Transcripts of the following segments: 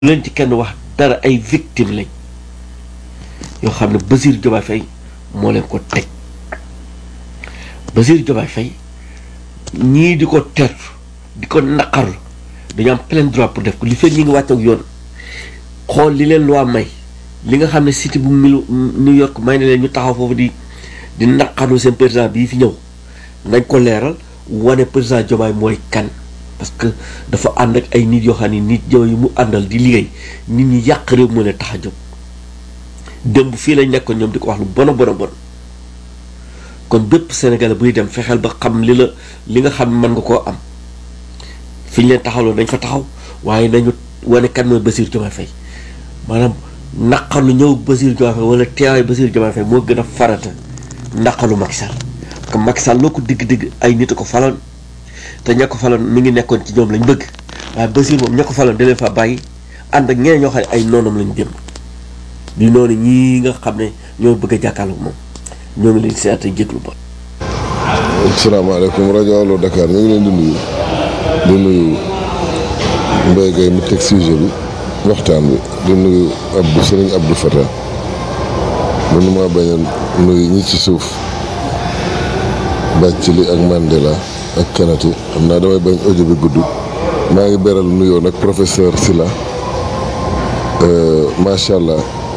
leen ci kenn wax dara ay victime lañ yoo xam ne Bassirou Diomaye Faye moo leen ko teg Bassirou Diomaye Faye ñii di ko tertu di ko naqarlu dañu am plein droit pour def ko li fekk ñi ngi wàcc ak yoon xool li leen loi may li nga xam ne cité bu mil New York may na leen ñu taxaw foofu di di naqarlu seen président bii fi ñëw nañ ko leeral wane président Diomaye mooy kan parce que dafa ànd ak ay nit yoo xam ne nit yow yi mu àndal di liggéey nit ñi yàq réew moo leen tax a jóg démb fii lañ nekkoon ñoom di ko wax lu bon a bon a bon kon bépp Sénégalais buy dem fexeel ba xam li la li nga xam ne mën nga koo am fi ñu leen taxawloo dañ fa taxaw waaye nañu wane kan mooy Bassirou Diomaye Faye maanaam naqalu ñëw Bassirou Diomaye Faye wala teewaay Bassirou Diomaye Faye moo gën a farata naqalu Macky Sall parce que Macky Sall loo ko digg-digg ay nit a ko faloon te ña ko faloon mi ngi nekkoon ci ñoom lañ bëgg waaye Bassirou moom ña ko faloon da leen fa bàyyi ànd ak ñeneen ñoo xam ne ay noonam lañ jëm di noonu ñii nga xam ne ñoo bëgg a jàkkaarloo moom ñoo ngi leen seet ak jéglu ba. asalaamaaleykum rajo Allo Dakar ñu ngi leen di nuyu di nuyu Mbaye Gueye mu teg sujet bi waxtaan bi di nuyu Abdou Serigne Abdou Fatah mënu maa bañ a nuyu ñi ci suuf Bathily ak Mandela ak Kanati xam naa damay bañ audio bi gudd maa ngi beral nuyoo nag professeur Sylla macha allah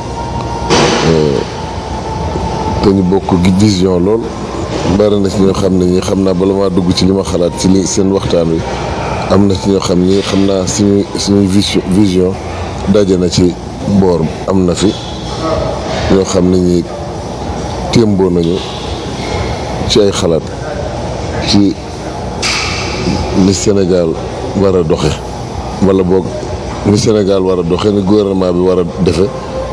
te ñu bokk vision lool bari na ci ñoo xam ne ñi xam naa bala maa dugg ci li ma xalaat ci li seen waxtaan wi am na ci ñoo xam ni xam naa suñu suñuy vision daje na ci boor am na fi ñoo xam ne ñi témboo nañu ci ay xalaat ci ni Sénégal war a doxe wala boog ni Sénégal war a doxe ni gouvernement bi war a defe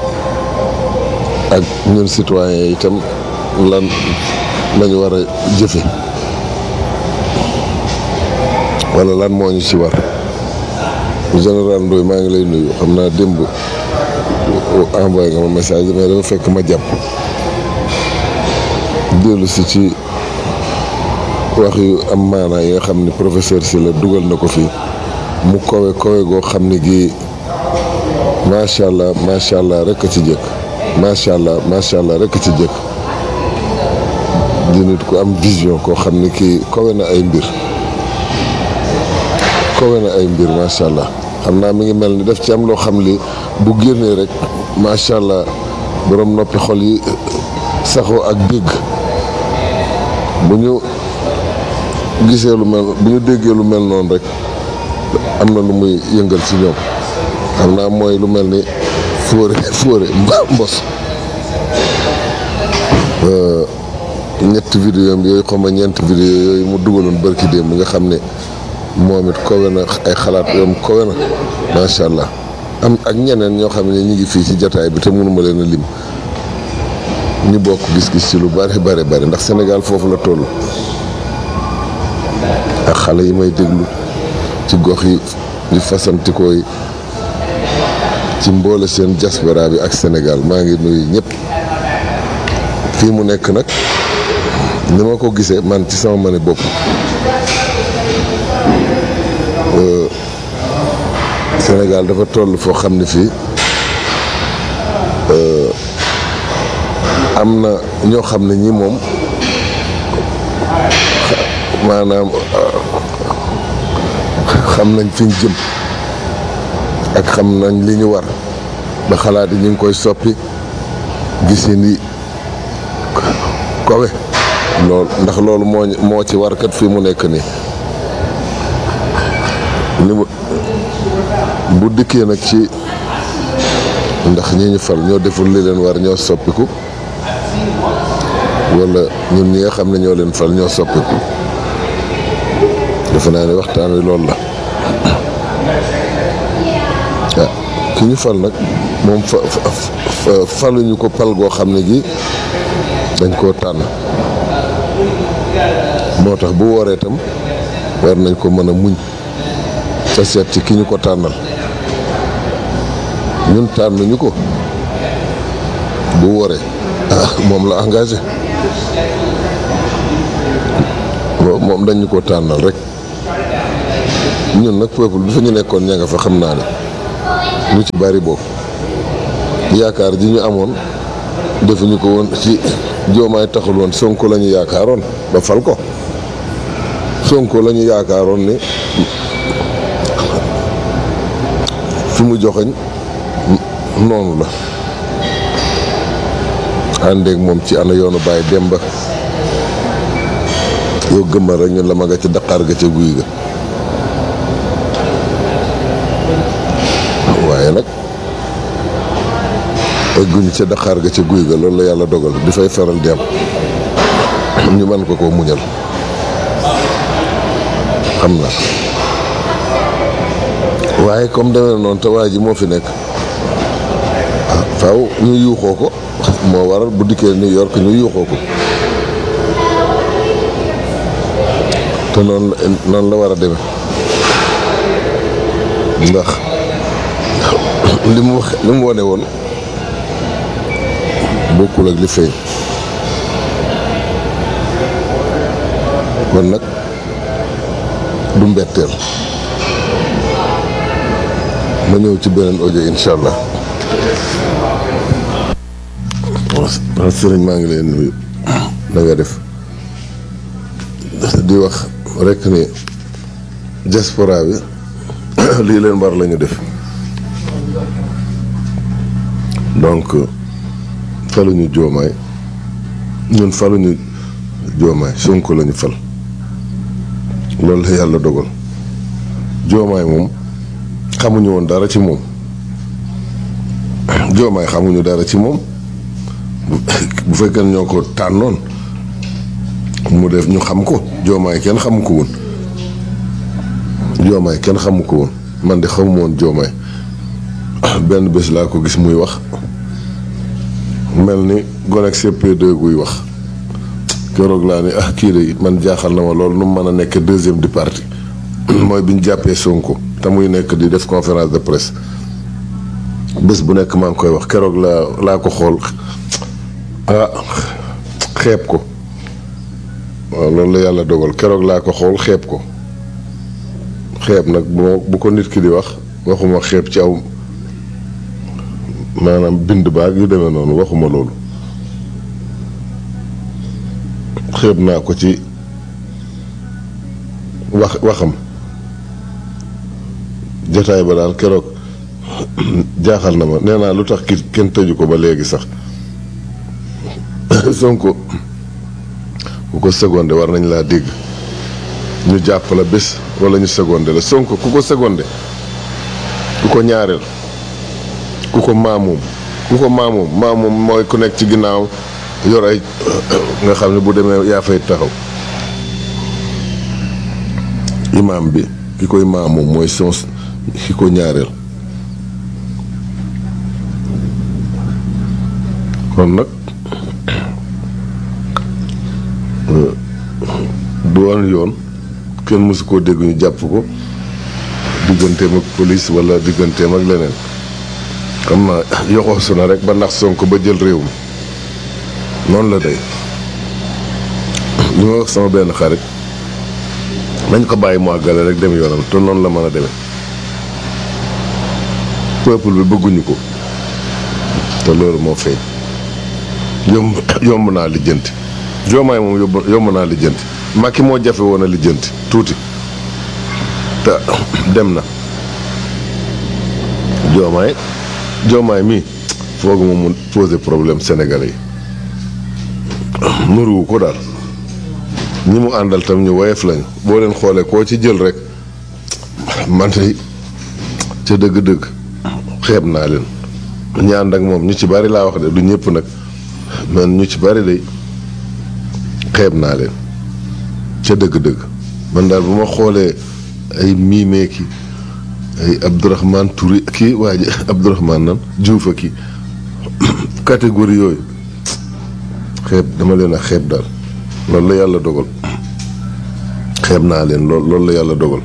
ak ñun citoyens yi itam lan lañu war a jëfe wala lan moo ñu ci war général Ndoye maa ngi lay nuyu xam naa démb envoyé nga ma message mais dafa fekk ma jàpp dellu si ci wax yu am maanaa yi nga xam ni professeur Sylla dugal na ko fii mu kowe kowe goo xam ne gii macha allah macha allah rek a ci jëkk macha allah macha allah rek a ci jëkk di nit ku am vision koo xam ni kii kowe na ay mbir kowe na ay mbir macha allah xam naa mi ngi mel ni daf ci am loo xam li bu génnee rek macha allah borom noppi xol yi saxoo ak dégg bu ñu gisee lu mel bu ñu déggee lu mel noonu rek am na lu muy yëngal ci ñoom xam naa mooy lu mel ni fóore fóore mbos ñetti vidéo am yooyu xawma ñeenti vidéo yooyu mu dugaloon bërki démb nga xam ne moom it kowe na ay xalaat yoom kowe na macha allah am ak ñeneen ñoo xam ne ñu ngi fii ci jataay bi te mënuma leen a lim ñu bokk gis-gis ci lu bari bari bari ndax Sénégal foofu la toll ak xale yi may déglu ci gox yi di fasantikoo yi ci mboole seen diaspora bi ak Sénégal maa ngi nuyu ñëpp fii mu nekk nag ni ma ko gisee man ci sama mane bopp Sénégal dafa toll foo xam ne fii am na ñoo xam ne ñi moom maanaam xam nañ fi ñu jëm ak xam nañ li ñu war ba xalaat yi ñu ngi koy soppi gis ni kowe loolu ndax loolu moo moo ci war kat fii mu nekk nii li mu bu dikkee nag ci ndax ñi ñu fal ñoo deful li leen war ñoo soppiku wala ñun ñi nga xam ne ñoo leen fal ñoo soppiku defe naa ne waxtaan wi loolu la ah ki ñu fal nag moom fa faluñu ko pal goo xam ne gi dañ koo tànn moo tax bu waree tam war nañ ko mën a muñ ca seet ci ki ñu ko tànnal ñun tànnuñu ko bu waree ah moom la engagé moom dañ ñu ko tànnal rek ñun nag peuple bi fa ñu nekkoon ña nga fa xam naa ne lu ci bari bokk yaakaar ji ñu amoon defuñu ko woon ci joomaay taxul woon sonko la ñu yaakaaroon ba fal ko sonko la ñu yaakaaroon ni fi mu joxeñ noonu la àndeeg moom ci ana yoonu bàyyi demba yow gëmmal rek ñun la ma nga ca daqaar ga ca guy ga waaye nag egguñu ca daqaar ga ca guy ga loolu la yàlla dogal di fay faral di am ñu mën ko koo muñal xam na waaye comme demee noonu te waa ji moo fi nekk faaw ñu yuuxoo ko moo waral bu dikkee New York ñu yuuxoo ko te noonu noonu la war a demee ndax li mu wax li mu wane woon bokkul ak li feeñ kon nag du mbetteel ma ñëw ci beneen audio incha allah waaw sëriñ maa ngi leen nuyu na nga def di wax rekk ni diaspora bi lii leen war la ñu def donc faluñu joomaay ñun faluñu joomaay Sonko lañu fal loolu la yàlla dogal joomaay moom xamuñu woon dara ci moom joomaay xamuñu dara ci moom bu fekkee ñoo ko tànnoon mu def ñu xam ko joomaay kenn xamu ko woon joomaay kenn xamu ko woon man de xamu woon joomaay benn bés laa ko gis muy wax mel ni gone ak CP2 guy wax keroog laa ni ah kii de man jaaxal na ma loolu nu mu mën a nekk deuxième du parti mooy bi ñu jàppee Sonko te muy nekk di def conférence de presse bés bu nekk maa ngi koy wax keroog laa laa ko xool ah xeeb ko waaw loolu la yàlla dogal keroog laa ko xool xeeb ko xeeb nag bu bu ko nit ki di wax waxuma xeeb ci aw maanaam bind baag yu demee noonu waxuma loolu xeeb naa ko ci wax waxam jotaay ba daal keroog jaaxal na ma nee naa lu tax ki kenn tëju ko ba léegi sax Sonko ku ko secondé war nañ laa dégg ñu jàpp la bés wala ñu secondé la Sonko ku ko secondé ku ko ñaareel ku ko maamoom ku ko maamoom maamoom mooy ku nekk ci ginnaaw yor ay nga xam ne bu demee yaa fay taxaw imaam bi ki koy maamoom mooy son ki ko ñaareel kon nag du woon yoon kenn mësu koo dégg ñu jàpp ko digganteem ak police wala digganteem ak leneen xam naa yoxoosu na rek ba nax Sonko ba jël réew mi noonu la day li ma wax sama benn xarit nañ ko bàyyi mu àggale rek dem yoonam te noonu la mën a demee peuple bi bëgguñu ko te loolu moo feeñ yomb yomb naa lijjanti joomaay moom yomb yomb naa lijjanti Macky moo jafe woon a lijjanti tuuti te dem na joomaay joomaay mii foog moom mu posé problème sénégalais yi nuruwu ko daal ñi mu àndal tam ñu woyof lañu boo leen xoolee koo ci jël rek man de ca dëgg-dëgg xeeb naa leen ñu ànd ak moom ñu ci bari laa wax de du ñëpp nag man ñu ci bari de xeeb naa leen ca dëgg-dëgg man daal bu ma xoolee ay miimee ki ay Abdourahmane Touré kii waa ji Abdourahmane nan Diouf a kii catégorie yooyu xeeb dama leen a xeeb daal loolu la yàlla dogal xeeb naa leen lool loolu la yàlla dogal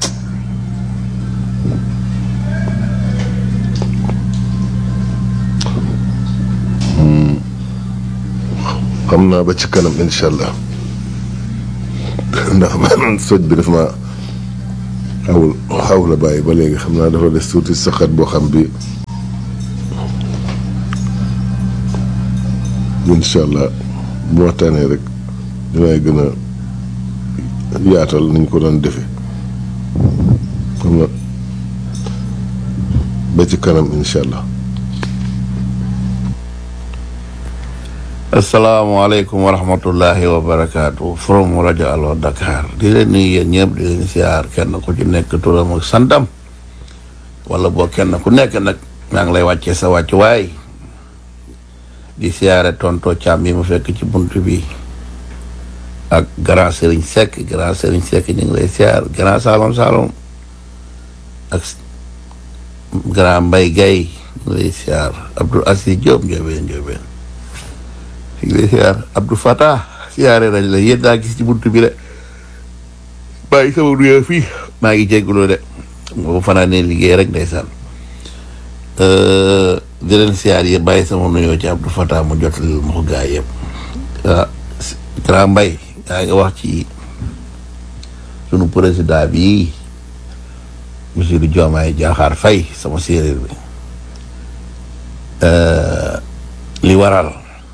xam naa ba ci kanam incha allah ndax man soj bi daf ma xawul xaw la bàyyi ba léegi xam naa dafa des tuuti saxat boo xam bi incha allah bu waxtaanee rek dinaay gën a yaatal niñ ko doon defee xam na ba ci kanam incha allah asalaamaaleykum wa rahmatullahi wa barakaatu from rajo Allo Dakar di leen nuyu yéen ñëpp di leen siyaar kenn ku ci nekk turam ak santam wala boo kenn ku nekk nag maa ngi lay wàccee sa wàccuwaay di siyaare tonto Thiam yi mu fekk ci bunt bi ak grand Serigne Seck grand Serigne Seck ñu ngi lay siyaar grand Salom Salom ak grand Mbaye Gaye ñu ngi lay siyaar Abdou Assis Diop Ndiobène Ndiobène ñu ngi lay siyaar Abdou Fatah siyaare nañ la yéen daa gis ci buntu bi de bàyyi sama nuyoo fii maa ngi jégalu de boobu fanaa ne liggéey rek ndeysaan di leen siyaar yi bàyyi sama nuyoo ci Abdou Fatah mu jotalil ma ko gaa yëpp ah grand mbay yaa ngi wax ci sunu président bi monsieur Diomaye Diakhar Faye sama séeréer bi li waral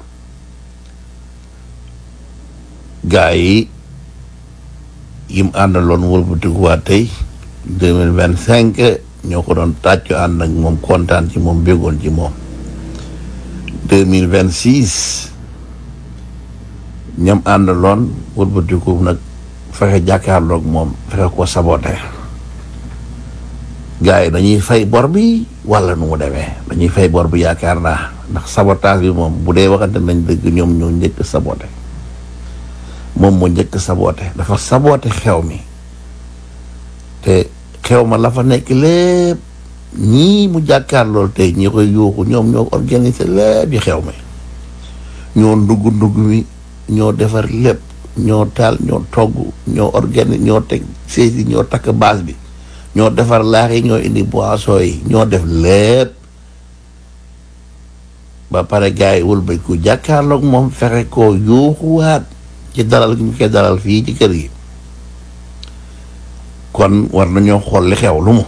gaa yi yim àndaloon wëlbatikuwaat tey deux mille vingt cinq ñoo ko doon tàccu ànd ak moom kontaan ci moom béggoon ci moom deux mille vingt six ñam àndaloon wëlbatiku nag fexe jàkkaarloog moom fexe ko sabote gaa yi dañuy fay bor bi wala nu mu demee dañuy fay bor bi yaakaar naa ndax sabotage bi moom bu dee waxante nañ dëgg ñoom ñoo njëkk sabote moom moo njëkk saboote dafa saboote xew mi te xew ma la fa nekk lépp ñii mu jàkkaar lool tey ñi koy yuuxu ñoom ñoo organiser lépp yi xew mi ñoo ndugg ndugg mi ñoo defar lépp ñoo taal ñoo togg ñoo organiser ñoo teg saisi ñoo takk baas bi ñoo defar laax yi ñoo indi boisson yi ñoo def lépp ba pare gars yi wëlbay ku jàkkaarloog moom fexe koo yuuxuwaat ci dalal gi ñu koy dalal fii ci kër gi kon war nañoo xool li xew lu mu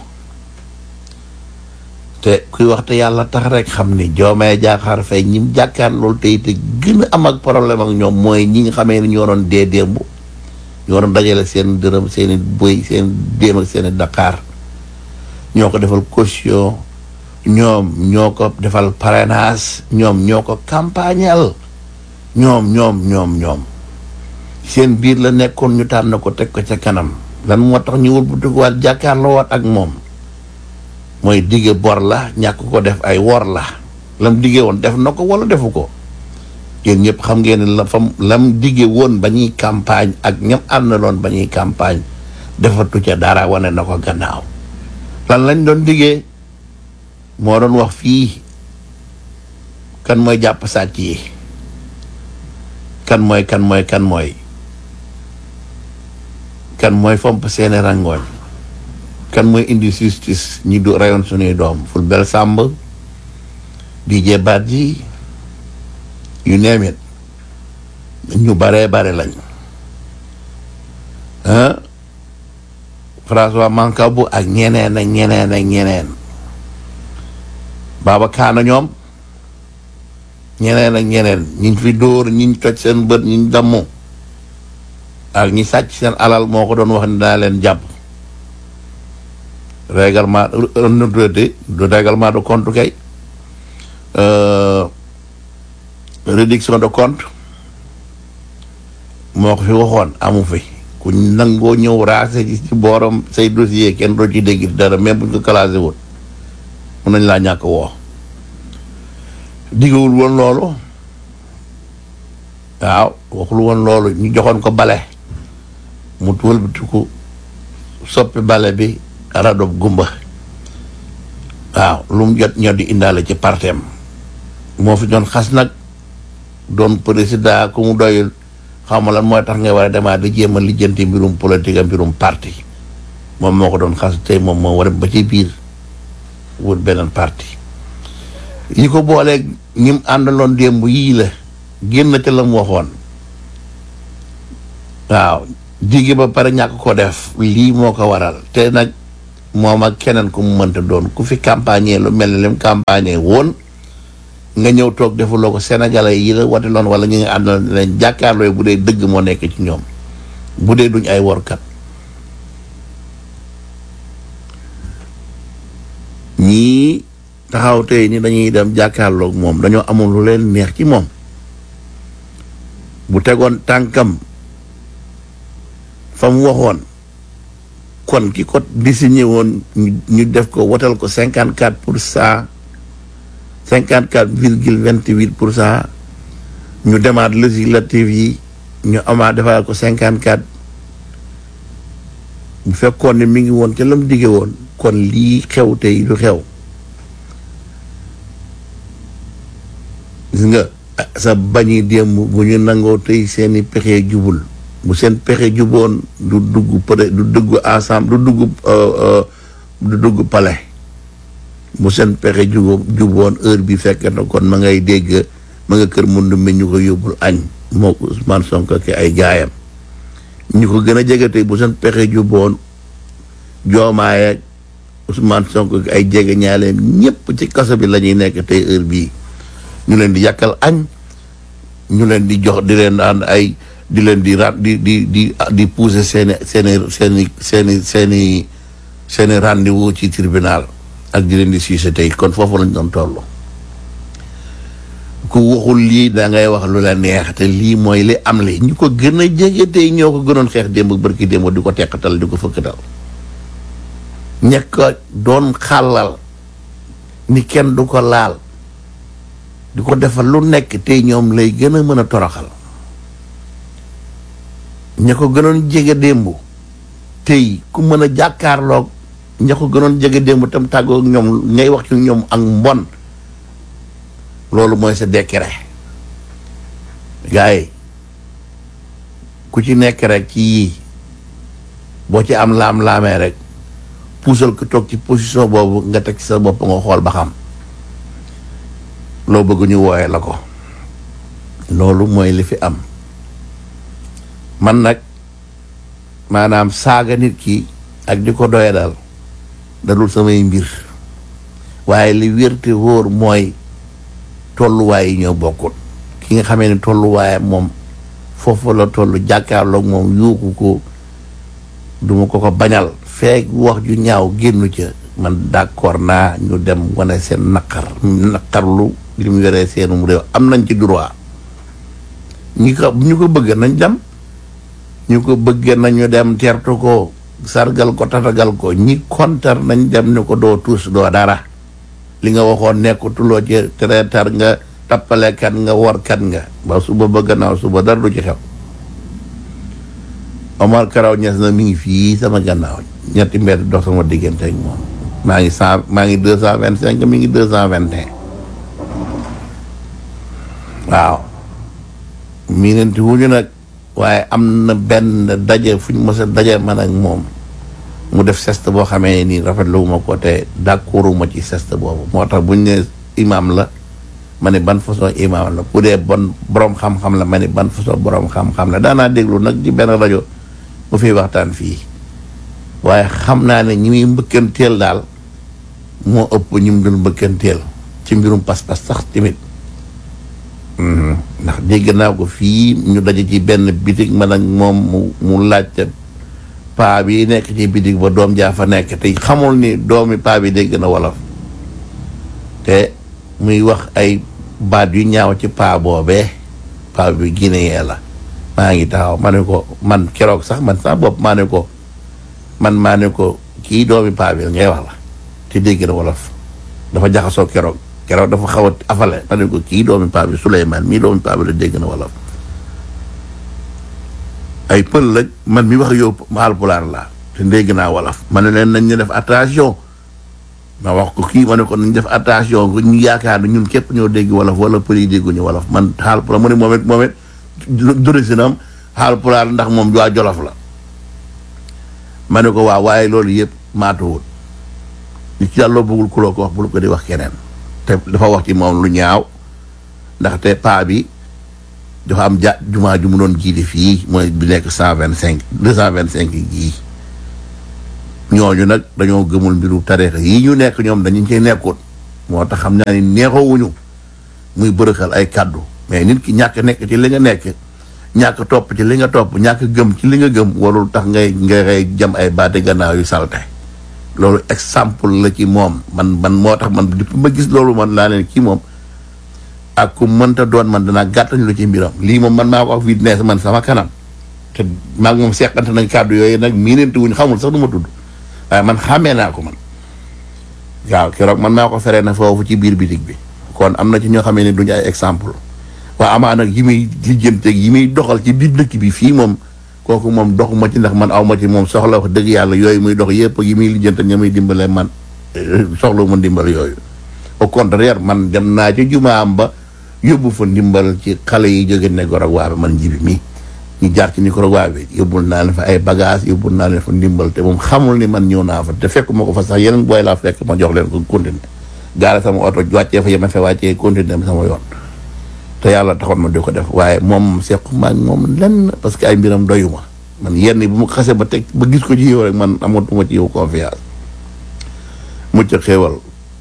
te kuy wax te yàlla tax rek xam ni Diomaye Diakhar Faye ñim jàkkaar loolu tey te gën a am ak problème ak ñoom mooy ñi nga xamee ni ñoo doon dee démb ñoo doon dajale seen dërëm seen i bëy seen déem ak seen i Dakar ñoo ko defal caution ñoom ñoo ko defal parrainage ñoom ñoo ko campagnal ñoom ñoom ñoom ñoom seen biir la nekkoon ñu tànn ko teg ko ca kanam lan moo tax ñu wëlbatikuwaat jàkkaarloo waat ak moom mooy dige bor la ñàkk ko def ay wor la lam dige woon def na ko wala defu ko yéen ñëpp xam ngeen ne la fam lam dige woon ba ñuy campagne ak ñam àndaloon ba ñuy campagne defatu ca dara wane na ko gannaaw lan lañ doon digee moo doon wax fii kan mooy jàpp sàcc yi kan mooy kan mooy kan mooy kan mooy fomp seeni rangooñ kan mooy indi justice ñi du rayoon suñuy doom Fulbert Sambou Didier Badji yu neem it ñu baree bare lañ ah François Mancabou ak ñeneen ak ñeneen ak ñeneen Baba Kaana ñoom ñeneen ak ñeneen ñiñ fi dóor ñiñ toj seen bët ñiñ dammu ak ñi sàcc seen alal moo ko doon wax ni daa leen jàpp règlement du règlement de compte kay réduction de compte moo ko fi waxoon amu fi ku nangoo ñëw raase ci ci booram say dossier kenn doo ci dégg dara même buñ ko classé woon mun nañ laa ñàkk woo diggawul woon loolu waaw waxul woon loolu ñu joxoon ko bale mu wëlbatiku soppi bale bi radob gumba waaw lu mu jot ñoo di indaale ci parteem moo fi doon xas nag doon président ku mu doyul xaw ma lan mooy tax ngay war a demaat di jéem a lijjanti mbirum politique ak mbirum parti moom moo ko doon xas tey moom moo war a ba ci biir wut beneen parti yi ko booleeg ñim àndaloon démb yii la génn ca la mu waxoon waaw digge ba pare ñàkk ko def lii moo ko waral te nag moom ak keneen ku mu mënta doon ku fi campagne lu mel ne lim campagne woon nga ñëw toog defuloo ko sénégalais yi la wate loon wala ñi nga àndal leen jàkkaarloo bu dee dëgg moo nekk ci ñoom bu dee duñ ay workat ñii taxaw tey ni dañuy dem jàkkaarloog moom dañoo amul lu leen neex ci moom bu tegoon tànkam fa mu waxoon kon ki ko désigné woon ñu def ko wotal ko cinquante quatre pour cent cinquante quatre virgule vingt huit pour cent ñu demaat législative yi ñu amaat defaat ko cinquante quatre bu fekkoon ne mi ngi woon ca la mu digge woon kon lii xew tey du xew gis nga sa bañi démb bu ñu nangoo tey seeni pexe jubul bu seen pexe juboon du dugg peut du dugg ensemble du dugg du dugg palais bu seen pexe jubo juboon heure bi fekk na kon ma ngay dégg ma nga kër mundu mi ñu ko yóbbul añ moo Ousmane Sonko ki ay gaayam ñu ko gën a jege tey bu seen pexe juboon joomaay ak Ousmane Sonko ki ay jege ñaaleem ñëpp ci kaso bi la ñuy nekk tey heure bii ñu leen di yàkkal añ ñu leen di jox di leen daan ay di leen di ra di di di di pousser seeni seeni seeni seeni seeni seeni rendez-vous ci tribunal ak di leen di siise tey kon foofu lañ doon toll ku waxul lii da ngay wax lu la neex te lii mooy li am li ñu ko gën a jege tey ñoo ko gënoon xeex démb bërki démb di ko teqatal di ko fëkkatal ñekk doon xàllal ni kenn du ko laal di ko defal lu nekk tey ñoom lay gën a mën a toroxal ña ko gënoon jege démb tey ku mën a jàkkaarloog ña ko gënoon jege démb tam tàggoo ak ñoom ngay wax ci ñoom ak mbon loolu mooy sa décret gars yi ku ci nekk rek ci yii boo ci am laam-laamee rek puusal ko toog ci position boobu nga teg ci sa bopp nga xool ba xam loo bëgg ñu wooye la ko loolu mooy li fi am man nag maanaam saaga nit ki ak di ko doye daal dadul samay mbir waaye li wérte wóor mooy tolluwaay yi ñoo bokkut ki nga xamee ne tolluwaayam moom foofu la toll jàkkaarloog moom yuuxu ko duma ko ko bañal feek wax ju ñaaw génnu ca man d'accord naa ñu dem wane seen naqar naqarlu li mu yoree seenum réew am nañ ci droit ñi ko ñu ko bëgg nañ dem ñu ko bëggee nañu dem teertu ko sargal ko tatagal ko ñi kontar nañ dem ni ko doo tuus doo dara li nga waxoon nekkutuloo ci traiteur nga tappalekat nga workat nga ba suba ba gannaaw suba dara du ci xew Omar Karaw Ñas na mi ngi fii sama gannaaw ñetti mbedd dox sama diggante ak moom maa ngi cent maa ngi deux cent vingt cinq mi ngi deux cent vingt et un waaw miinanti wuñu nag waaye am na benn daje fu ñu mës a daje man ak moom mu def geste boo xamee nii rafetlu ma ko te d'accorduma ci geste boobu moo tax buñ ne imam la ma ne ban façon imam la bu dee bon borom xam-xam la ma ne ban façon borom xam-xam la daanaa déglu nag ci benn rajo mu fiy waxtaan fii waaye xam naa ne ñi muy mbëkkanteel daal moo ëpp ñi mu dul mbëkkanteel ci mbirum pas-pas sax tamit ndax dégg naa ko fii ñu daje ci benn bitig man ak moom mu mu laajte paa bi nekk ci bitig ba doom jaa fa nekk te xamul ni doomi paa bi dégg na wolof te muy wax ay baat yu ñaaw ci paa boobee paa bi guinéen la maa ngi taxaw ma ne ko man keroog sax man sax bopp maa ne ko man maa ne ko kii doomi paa bi ngay wax la te dégg na wolof dafa jaxasoo keroog keroog dafa xaw a afale ma ne ko kii doomi paa bi Souleymane mii doomi paa bi la dégg na wolof ay pël la man mi wax yow Haalpulaar laa te dégg naa wolof ma ne leen nañ ñu def attention ma wax ko kii ma ne ko nañ def attention ñu yaakaar ne ñun képp ñoo dégg wolof wala pël yi dégguñu wolof man Haalpulaar mu ne moom it moom it dorisinam Haalpulaar ndax moom waa Jolof la ma ne ko waaw waaye loolu yëpp maatuwul li ci yàlla bëggul kuloo ko wax bul ko di wax keneen te dafa wax ci moom lu ñaaw ndaxte paa bi dafa am ja jumaa ju mu doon jiite fii mooy bi nekk cent vingt cinq deux cent vingt cinq gii ñooñu nag dañoo gëmul mbiru tarixa yi ñu nekk ñoom dañu cee nekkoon moo tax xam naa ni neexoowuñu muy bërëxal ay kàddu mais nit ki ñàkk nekk ci li nga nekk ñàkk topp ci li nga topp ñàkk gëm ci li nga gëm warul tax ngay ngay jam ay baate gannaaw yu salte loolu exemple la ci moom man man moo tax man depuis ma gis loolu man laa leen kii moom ak ku mënta doon man danaa gàttañ lu ci mbiram lii moom man maa ko wax fii man sama kanam te maa ngi moom seqante nañ kàddu yooyu nag miinante wuñ xamul sax du ma tudd waaye man xàmmee naa ko man waaw keroog man maa ko feree na foofu ci biir bitig bi kon am na ci ñoo xamee ne duñu ay exemple waa amaa nag yi muy lijjanteeg yi muy doxal ci biir dëkk bi fii moom kooku moom doxuma ci ndax man aw ma ci moom soxla wax dëgg yàlla yooyu muy dox yëpp yi muy lijjante ña muy dimbale man soxla ma ndimbal yooyu au contraire man dem naa ci jumaam ba yóbbu fa ndimbal ci xale yi jóge Nicaragua bi man jibi mi ñu jaar ci Nicaragua bi yóbbul naa leen fa ay bagage yóbbul naa leen fa ndimbal te moom xamul ni man ñëw naa fa te fekk ma ko fa sax yeneen booy laa fekk ma jox leen ko continuer gaare sama oto wàccee fa yema fe wàccee continuer sama yoon te yàlla taxoon ma di ko def waaye moom sequ maag moom lenn parce que ay mbiram doyu ma man yenn bu ma xasee ba teg ba gis ko ci yow rek man amatuma ci yow confiance mucc xéewal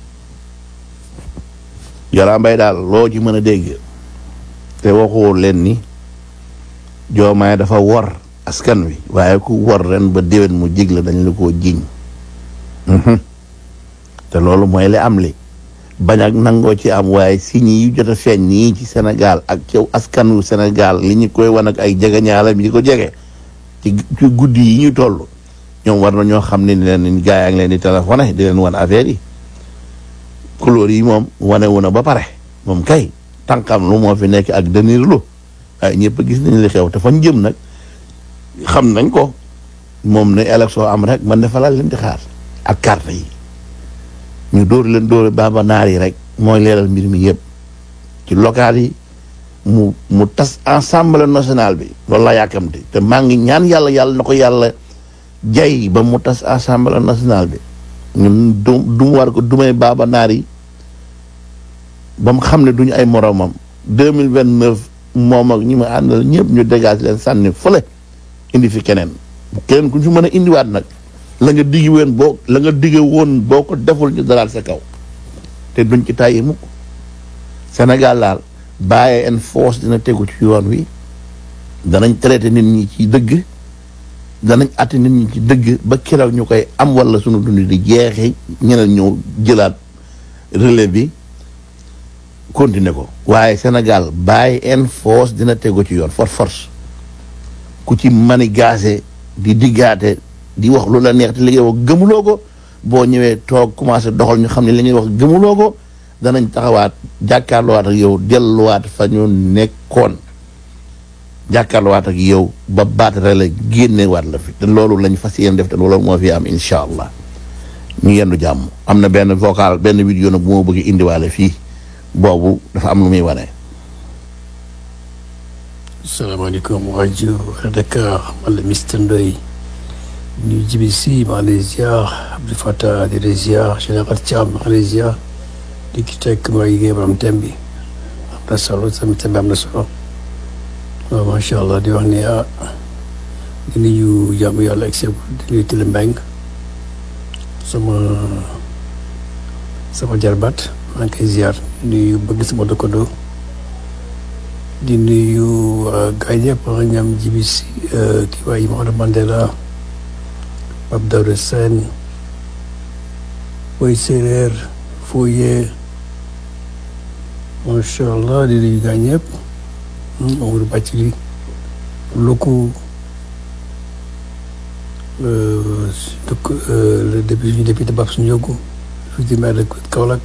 Yàlla mbay daal loo ci mën a dégg te waxoo leen ni joomaay dafa wor askan wi waaye ku wor ren ba déwén mu jig la dañ la koo jiñ te loolu mooy li am li bañ ak nangoo ci am waaye signes yu jot a feeñ nii ci Sénégal ak ci askan wu Sénégal li ñu koy wan ak ay jegeñaalam yi ko jege ci ci guddi yi ñu toll ñoom war na ñoo xam ne ni leen gaa yaa ngi leen di téléphoné di leen wan affaire yi couleur yi moom wane wu na ba pare moom kay tànkam lu moo fi nekk ak denir lu waaye ñëpp gis nañ li xew te fañ jëm nag xam nañ ko moom ne élection am rek man dafa laal leen di xaar ak carte yi ñu dóor leen dóor bamba naar yi rek mooy leeral mbir mi yëpp ci local yi mu mu tas assemblée nationale bi loolu laa yàkkamte te maa ngi ñaan yàlla yàlla na ko yàlla jay ba mu tas assemblée nationale bi ñun du du mu war ko dumay baaba naar yi ba mu xam ne duñu ay moromam deux mille vingt neuf moom ak ñi ma àndal ñëpp ñu dégage leen sànni fële indi fi keneen keneen ku ñu fi mën a indiwaat nag la nga diggi woon boo la nga digge woon boo ko deful ñu dalaal sa kaw te duñ ci tàyyi mukk Sénégal daal bàyyi en force dina tegu ci yoon wi danañ traité nit ñi ci dëgg danañ àtte nit ñi ci dëgg ba keroog ñu koy am wala sunu dund di jeexee ñeneen ñëw jëlaat relais bi continuer ko waaye Sénégal bàyyi en force dina tegu ci yoon force force ku ci mani gaase di diggaate di wax lu la neex te li ngay wax gëmuloo ko boo ñëwee toog commencé doxal ñu xam ne li ngay wax gëmuloo ko danañ taxawaat jàkkaarloowaat ak yow delluwaat fa ñu nekkoon jàkkaarloowaat ak yow ba baatare la génnewaat la fi te loolu lañ fas yéene def te loolu moo fi am incha allah ñu yendu jàmm am na benn vocal benn vidéo nag bu ma bëgg indiwaale fii boobu dafa am lu muy wane. salaamaaleykum rajo Dakar man la Mister Ndoye ñu jibi si maa ngi lay ziar Abdou Fatah di lay ziar Général Thiam maa ngi lay ziar di ki teg ma liggéey borom thème bi am na solo tamit thème bi am na solo waaw macha allah di wax ni ah di nuyu jàmm yàlla ak seen di nuyu Tile Mbeng sama sama jarbaat maa ngi koy ziar di nuyu bëgg sama dëkkandoo di nuyu gars yëpp ñoom jibi si kii waay Maodo Mandela Pape Daouda Sène Boy Séeréer Foye macha allah di nuyu gars ñëpp Amadou Bathily Loko donc le député député Babs Ndiogou fii di maire de Kaolack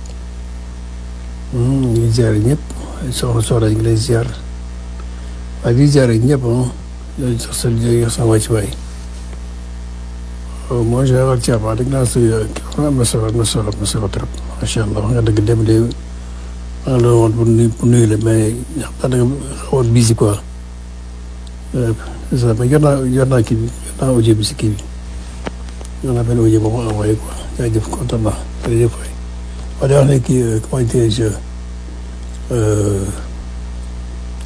ñu ngi ziar ñëpp soxna soxna ñu ngi lay ziar waaye di ziar ñëpp ah yooyu sax sa yooyu sa wàcc waay moi général Thiam wax dëgg naa si kii am na solo am na solo am na solo trop macha allah wax nga dëgg dem de maa ngi la woon pour nuyu pour nuyu la mais xam naa da nga xaw a busy quoi c'est ça mais yor naa yor naa kii bi yor naa audio bi si kii bi yor naa benn audio boobu envoyé quoi jaajëf kontaan naa jërëjëf waay waaye day wax ne kii comment dirais-je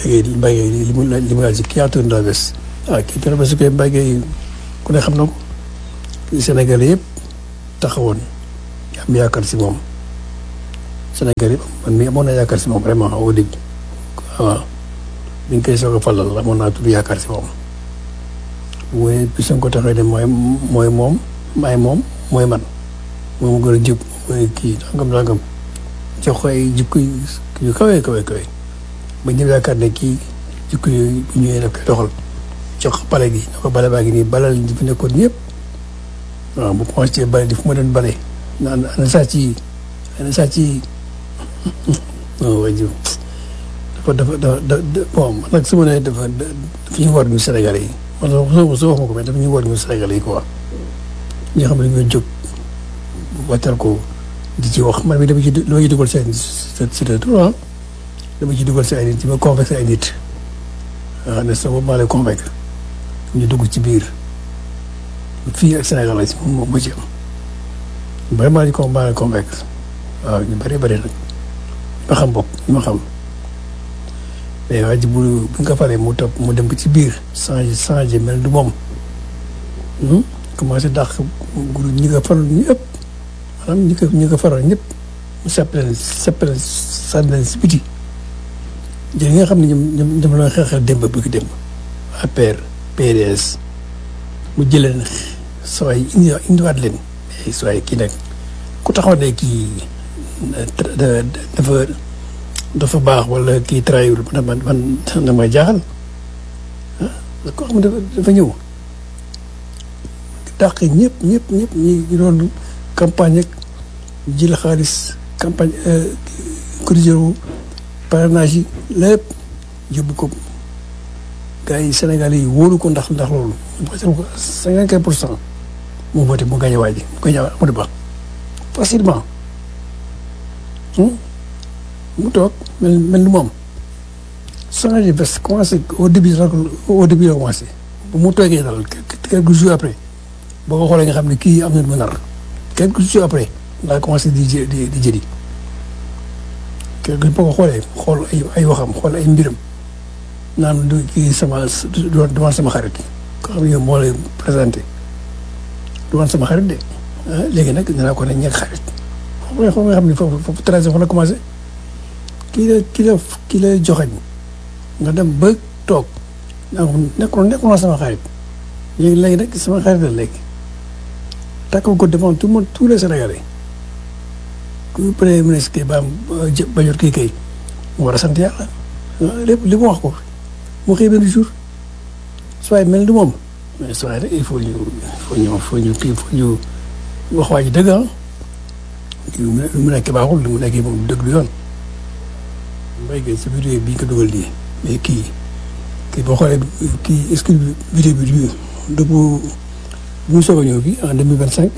Mbaye Gueye Mbaye Gueye li mu la li mu laaj si kii tourné la bés ah kii tourné bés kay Mbaye Gueye ku ne xam na ko Sénégal yëpp taxawoon am yaakaar si moom Sénégal yëpp man mii amoon na yaakaar si moom vraiment au début waaw bi ñu koy soog a falal amoon naa tudd yaakaar si moom mooy bis nga ko taxee ne mooy mooy moom maay moom mooy man moom gën a jub mooy kii nangam nangam jox ko ay jikko yu kawe kawe kawe ba ñëw yaakaar ne kii jikko yooyu bu ñëwee daf koy doxal jox ko bale gi ne ko bale baa ngi nii balal ñi fi nekkoon ñëpp waaw bu commencé bale di fu ma doon bale naan ana sàcc yi ana sàcc yi non waa jiw dafa dafa dafa bon man nag su ma nee dafa dafa ñu war ñu Sénégalais yi man soo soo wax ma ko mais dafa ñu war ñu Sénégalais yi quoi ñi nga xam ne dañoo jóg wàccal ko di ci wax man mi dama ci dama ci dugal seen c'est de tout ah dama ci dugal si ay nit ci ma convaincre ay nit waaw ne sa bopp maa lay convaincre ñu dugg ci biir fii ak Sénégal la si moom moo ci am vraiment ñu ko maa lay convaincre waaw ñu bëri bëri nag ma xam bopp ñu ma xam mais waa ji bu bu nga paree mu topp mu dem ba ci biir changé changé mel du moom commencé dàq guru ñi nga faral ñëpp maanaam ñi ko ñi ko faral ñëpp mu sepp leen sepp leen sànni leen si biti jël ñi nga xam ne ñoom ñoom ñoom la xeexal démb bi ko démb APR PDS mu jëleen sooy indi indiwaat leen mais sooy kii nag ku taxaw ne kii dafa dafa baax wala kii trahir man man man damay jaaxal ah koo xam ne dafa dafa ñëw dàq ñëpp ñëpp ñëpp ñi doon campagne ak jël xaalis campagne corrigé wu parrainage yi lépp yóbbu ko gars yi Sénégal yi wóolu ko ndax ndax loolu voté ko cinquante pour cent mu voté mu gagné waa ji mu gagné Amadou Ba facilement mu toog mel mel ni moom changé bés commencé au début au début la commencé bu mu toogee daal quelques jours après boo ko xoolee nga xam ne kii am na lu mu nar quelques jours après laa commencé di jë di di jëli quelque boo ko xoolee xool ay ay waxam xool ay mbiram naan du kii sama du du sama xarit ko xam ne moo lay présenté du woon sama xarit de ah léegi nag dinaa ko ne ñeeg xarit xam nga xam nga xam ne foofu foofu tracé fa la commencé kii la kii la kii la joxañ nga dem ba toog naa ko nekkul nekkul sama xarit léegi léegi nag sama xarit la léegi takkal ko devant tout le monde tous les Sénégalais ku premier ministre kii ba ba jot kii kay mu war a sant yàlla lépp li mu wax ko mu xëy benn jour soit mel ni moom mais soit rek il faut ñu il faut ñu faut ñu kii faut ñu wax waa ji dëgg ah lu mu nekk baaxul lu mu nekk moom dëgg du yoon mbay gi si vidéo bi ñu ko dugal nii mais kii kii boo xoolee kii est-ce que vidéo bi du du bu bu soog a ñëw bi en deux mille vingt cinq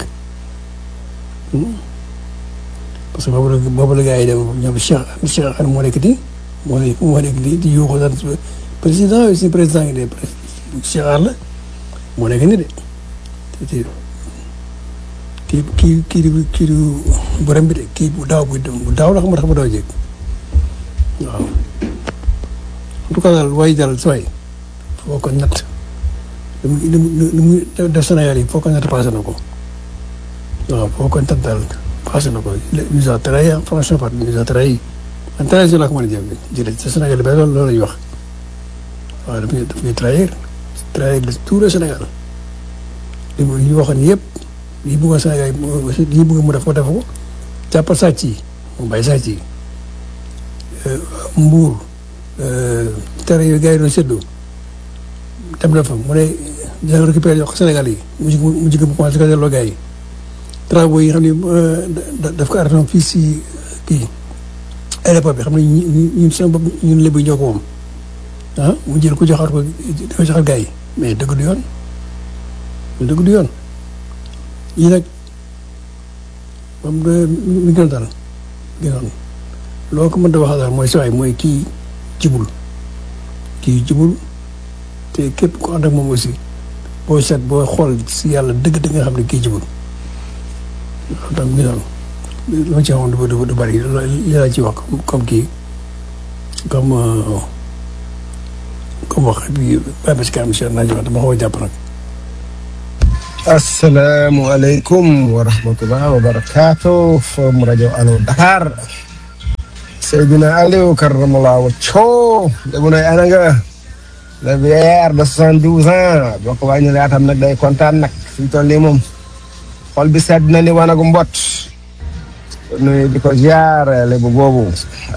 parce que boobu la boobu la gars yi dem ñoom Cheikh Cheikh Anne moo nekk nii moo nekk moo nekk nii di yuuxu daan président aussi président ngi de Cheikh Anne la moo nekk nii de te kii kii kii di kii di borom bi de kii bu daaw bu daaw la xam nga tax ba daaw jéeg waaw en tout cas daal waaye daal sooy foo ko natt li mu li mu def Sénégal yi foo ko natt passé na ko waaw foo ko natt daal passé na ko nous a trahi franchement par nous a trahi man trahison laa ko mën a jëm jëlee ci Sénégal ba loolu loolu la ñuy wax waaw daf ñuy daf ñuy trahir trahir tout le Sénégal li mu li ñu waxoon yëpp lii bëggoon Sénégal yi lii bëgg mu def ko def ko jàppal sàcc yi mu bàyyi sàcc yi mbuur tere yooyu gars yi doon séddoo dem na fa mu ne dina récupérer jox Sénégal yi mu jig mu jig mu commencé ko delloo gars yi travaux yi nga xam ne daf ko arrêté fii si kii aéroport bi xam ne ñun seen bopp ñun lébu ñoo ko moom ah mu jël ko joxaat ko di ko joxaat gars yi mais dëgg du yoon dëgg du yoon yii nag moom mi gën dal gënoon loo ko mën a waxal daal mooy sawaay mooy kii jibul kii jibul te képp ku ànd ak moom aussi boo seet boo xool si yàlla dëgg-dëgg nga xam ne kii jibul loolu tam mi noonu lu ma ci waxoon du du du bëri li laa ci wax comme kii comme comme wax bi bàyyi ba si kanam incha allah dama xaw a jàpp nag. asalaamualeykum wa rahmatullah wa barakaatu from rajo Allo Dakar Seydina Aliou karamallah wacco demu nay ana nga le vieillard de soixante-douze ans boo ko wàññi laatam nag day kontaan nag suñ toll nii moom xol bi sedd na ni wanagu mbot nuyu di ko ziar lébu boobu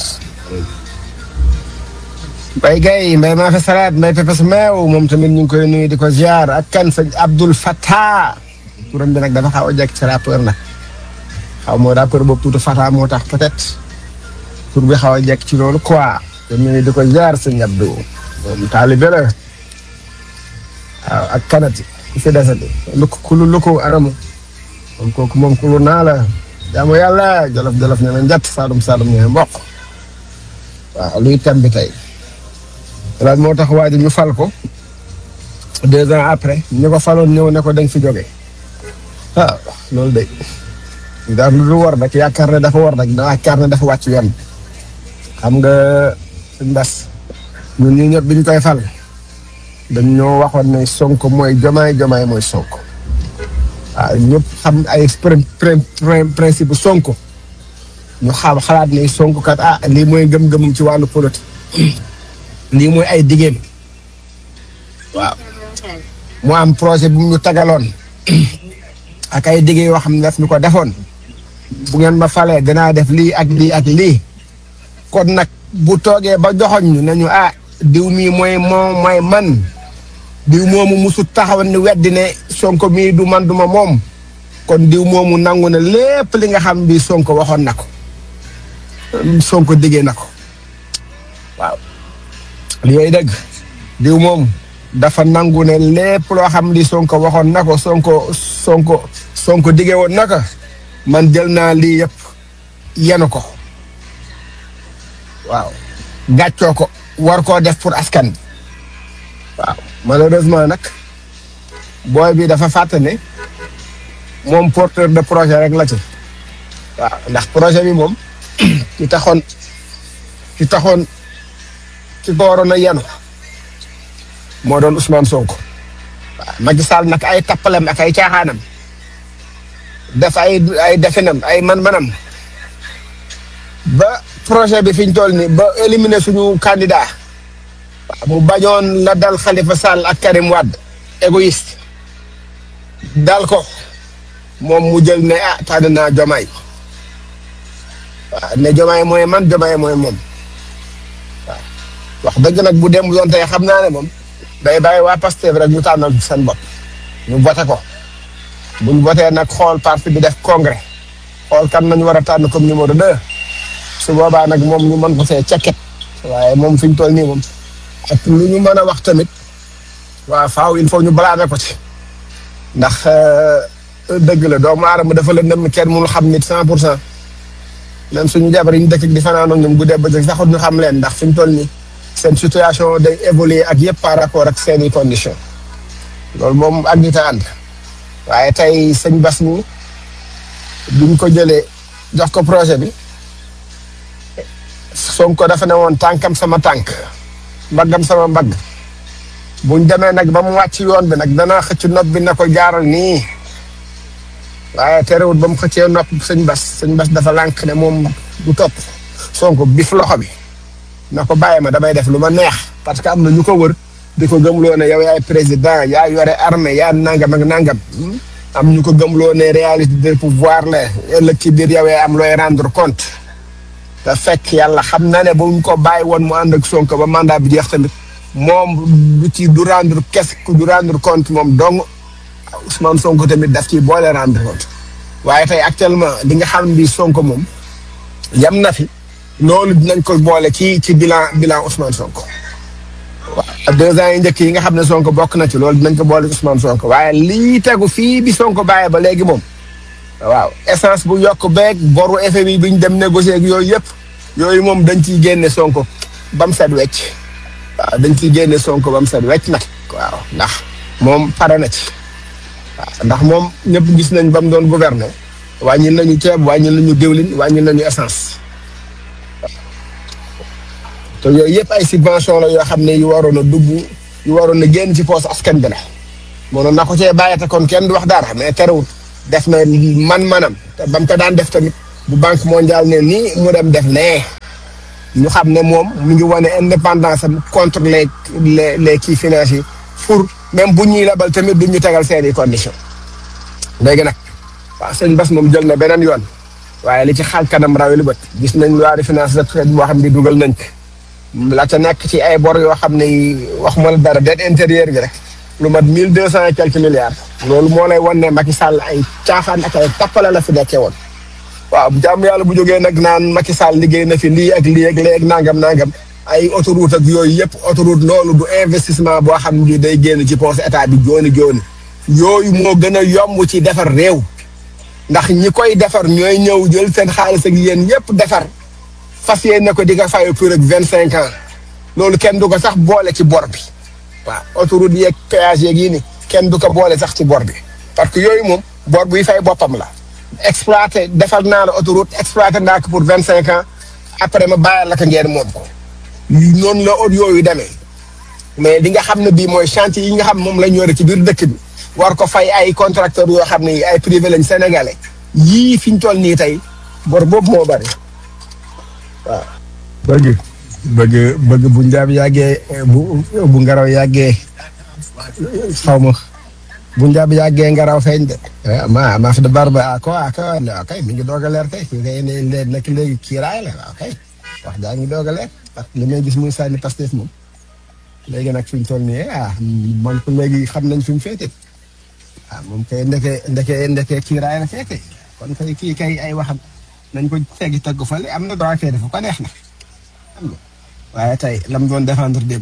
Mbay Gay Mbay maa fi salaat Mbay pepes meew moom tamit ñu ngi koy nuyu di ko ziar ak kan sëñ Abdul Fattah turam bi nag dafa xaw a jekk ci rappeur nag xaw moo rappeur boobu tuuti Fattah moo tax peut-être tur bi xaw a jekk ci loolu quoi te nuyu di ko ziar sëñ Abdou moom taalibe la waaw ak kanati ku fi desati lukk kulu lukku aramu moom kooku moom kulu naa la jaamu yàlla jolof jolof ne na njat saalum saalum ne mboq waaw luy tem bi tey lan moo tax waa ji ñu fal ko deux ans après ñu ko faloon ñëw ne ko dañ fi jóge waaw loolu de daal lu war rek yaakaar ne dafa war rek da yaakaar ne dafa wàcc yoon xam nga suñ bas ñun ñu ñëpp biñ koy fal dañ ñoo waxoon ne sonko mooy jomaay jomaay mooy sonko waaw ñëpp xam ay principe sonko ñu xam xalaat ne sonko kat ah lii mooy gëm-gëmum ci wàllu politique lii mooy ay diggéem waaw mu am projet bu ñu tagaloon ak ay diggé yoo xam ne daf ñu ko defoon bu ngeen ma falee danaa def lii ak lii ak lii kon nag bu toogee ba joxoñ ñu nañu ah diw mii mooy moom mooy man diw moomu musu taxaw ni weddi ne sonko mii du man duma moom kon diw moomu nangu na lépp li nga xam bi sonko waxoon na ko sonko diggee na ko waaw yooyu dëgg diw moom dafa nangu ne lépp loo xam li sonko waxoon na ko sonko sonko sonko diggee woon na ko man jël naa lii yëpp yenu ko waaw gàccoo ko war koo def pour askan bi waaw malheureusement nag booy bi dafa fàtte ne moom porteur de projet rek la ci waaw ndax projet bi moom ki taxoon ki taxoon ki ko waroon a yenu moo doon Ousmane Sonko waaw Macky Sall nag ay tappalem ak ay caaxaanam def ay ay definam ay man-manam ba projet bi fi ñu toll nii ba éliminer suñu candidat mu bañoon la dal Khalifa Sall ak Karim Wade égoïste dal ko moom mu jël ne ah tànn naa Jomaay waaw ne Jomaay mooy man Jomaay mooy moom waaw wax dëgg nag bu dem doon tey xam naa ne moom day bàyyi waa Pastef rek ñu tànnal seen bopp ñu voté ko buñ voté nag xool parti bi def congrès xool kan nañu war a tànn comme numéro deux su boobaa nag moom ñu mën ko see cekket waaye moom fi ñu toll nii moom ak lu ñu mën a wax tamit waaw faaw il faut ñu balaame ko ci ndax dëgg la doomu aadama dafa la nëmm kenn mënul xam nit cent pour cent même suñu jabar yi ñu dëkk di fanaan ak ñoom guddee bëccëg saxut ñu xam leen ndax fi ñu toll nii seen situation day évoluer ak yëpp par rapport ak seeni condition loolu moom ak nit a ànd waaye tey sëñ Bas mi biñ ko jëlee jox ko projet bi Sonko dafa ne woon tànkam sama tànk mbaggam sama mbagg buñ demee nag ba mu wàcc yoon bi nag dana xëcc nopp bi na ko jaaral nii waaye terewut ba mu xëccee nopp sëñ Bas sëñ Bas dafa lànk ne moom du topp Sonko bif loxo bi na ko bàyyi ma damay def lu ma neex parce que am na ñu ko wër di ko gëmloo ne yow yaay président yaa yore armée yaa nangam ak nangam am ñu ko gëmloo ne réalité de pouvoir la ëllëg ci biir yow yaay am looy rendre compte te fekk yàlla xam na ne bu ñu ko bàyyi woon mu ànd ak Sonko ba mandat bi jeex tamit moom du ci du rendre qu'est-ce que du rendre compte moom dong Ousmane Sonko tamit daf ciy boole rendre compte waaye tey actuellement li nga xam bi Sonko moom yam na fi loolu dinañ ko boole ci ci bilan bilan Ousmane Sonko waaw deux ans yi njëkk yi nga xam ne Sonko bokk na ci loolu dinañ ko boole Ousmane Sonko waaye lii tegu fii bi Sonko bàyyee ba léegi moom waaw essence bu yokk beeg boru FMI bi ñu dem négocier ak yooyu yëpp yooyu moom dañ ciy génne Sonko ba mu set wecc waaw dañ ciy génne Sonko ba mu set wecc nag waaw ndax moom pare na ci waaw ndax moom ñëpp gis nañ ba mu doon gouverner wàññil nañu ceeb wàññil nañu diwlin wàññil nañu essence te yooyu yëpp ay subvention la yoo xam ne yu waroon a dugg yu waroon a génn ci poos askan bi la mënoon na ko cee bàyyi te kon kenn du wax dara mais terewul def na man-manam te ba mu ko daan def tamit bu banque mondiale ne nii mu dem def nee ñu xam ne moom mu ngi wane indépendance am contre les les les kii financiers pour même bu ñuy labal tamit du ñu tegal seen i conditions léegi nag waaw sëñ Bass moom jël na beneen yoon waaye li ci xaal kanam rawe lu bët gis nañ loi de finance de traite boo xam ne dugal nañ ko la ca nekk ci ay bor yoo xam ne wax ma la dara dette intérieure bi rek lu mat mille deux cent et quelques milliards loolu moo lay wan ne Macky Sall ay caaxaan ak ay tappale la fi nekkee woon waaw jàmm yàlla bu jógee nag naan Macky Sall liggéey na fi lii ak lii ak lii ak nangam nangam ay autoroute ak yooyu yëpp autoroute loolu du investissement boo xam ne day génn ci poche état bi jooni jooni yooyu moo gën a yomb ci defar réew ndax ñi koy defar ñooy ñëw jël seen xaalis ak yéen yëpp defar fas yéene ko di nga fay pour ak vingt cinq ans loolu kenn du ko sax boole ci bor bi waaw autoroute yeeg péage yeeg yi ni kenn du ko boole sax ci bor bi parce que yooyu moom bor buy fay boppam la exploité defal naa la autoroute exploité naa ko pour vingt cinq ans après ma bàyyal la ko ngeen moom ko noonu la ot yooyu demee mais li nga xam ne bii mooy chantier yi nga xam moom la ñu yore ci biir dëkk bi war ko fay ay contracteurs yoo xam ne ay privé lañ sénégalais yii fi ñu toll nii tey bor boobu moo bari waaw. bëgg bëgg bëgg bu njaab yàggee bu bu ngaraw yàggee xaw ma bu njaab yàggee ngaraw feeñ de. ma ma fi de barba ah ko ah kay mi ngi doog a leer kay kii kay ne nekk léegi kiiraay la waaw kay wax jaa ngi doog a leer parce que li may gis muy sànni Pastef moom léegi nag fi ñu toll nii ah man ko léegi xam nañ fi mu féete. ah moom kay ndeke ndeke ndeke kiiraay la fekke kon kay kii kay ay waxam nañ ko teggi teg ko fële am na droit fee dafa ko neex na xam nga waaye tey lam doon défendre démb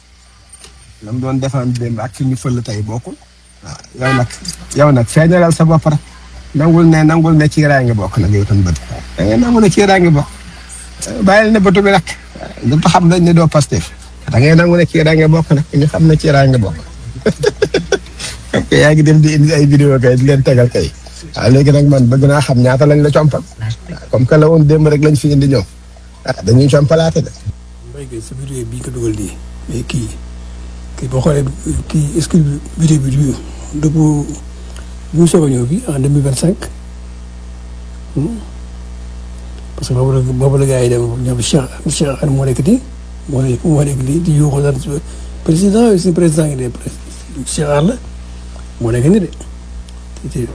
lam doon défendre démb ak fi ñu fël tey bokkul waaw yow nag yow nag feeñalal sa bopp rek nangul ne nangul ne kiiraay nga bokk nag yow tam bët da ngay nangu ne kiiraay nga bokk bàyyil ne bëtu bi nag ñëpp xam nañ ne doo Pastef da ngay nangu ne kiiraay nga bokk nag ñu xam ne kiiraay nga bokk ok yaa ngi dem di indi ay vidéo kay di leen tegal kay waaw léegi nag man bëgg naa xam ñaata lañ la compal comme que la woon démb rek lañ fi indi ñëw ah dañuy compalaate de. mbay kay sa vidéo bii ko dugal nii mais kii kii boo xoolee kii est-ce que vidéo bi du du bu bu soog a ñëw bi en deux mille vingt cinq parce que boobu la boobu la gars yi dem ñoom Cheikh Cheikh Anne moo nekk nii moo nekk moo nekk nii di yuuxu daan président si président yi de Cheikh Anne la moo nekk nii de kii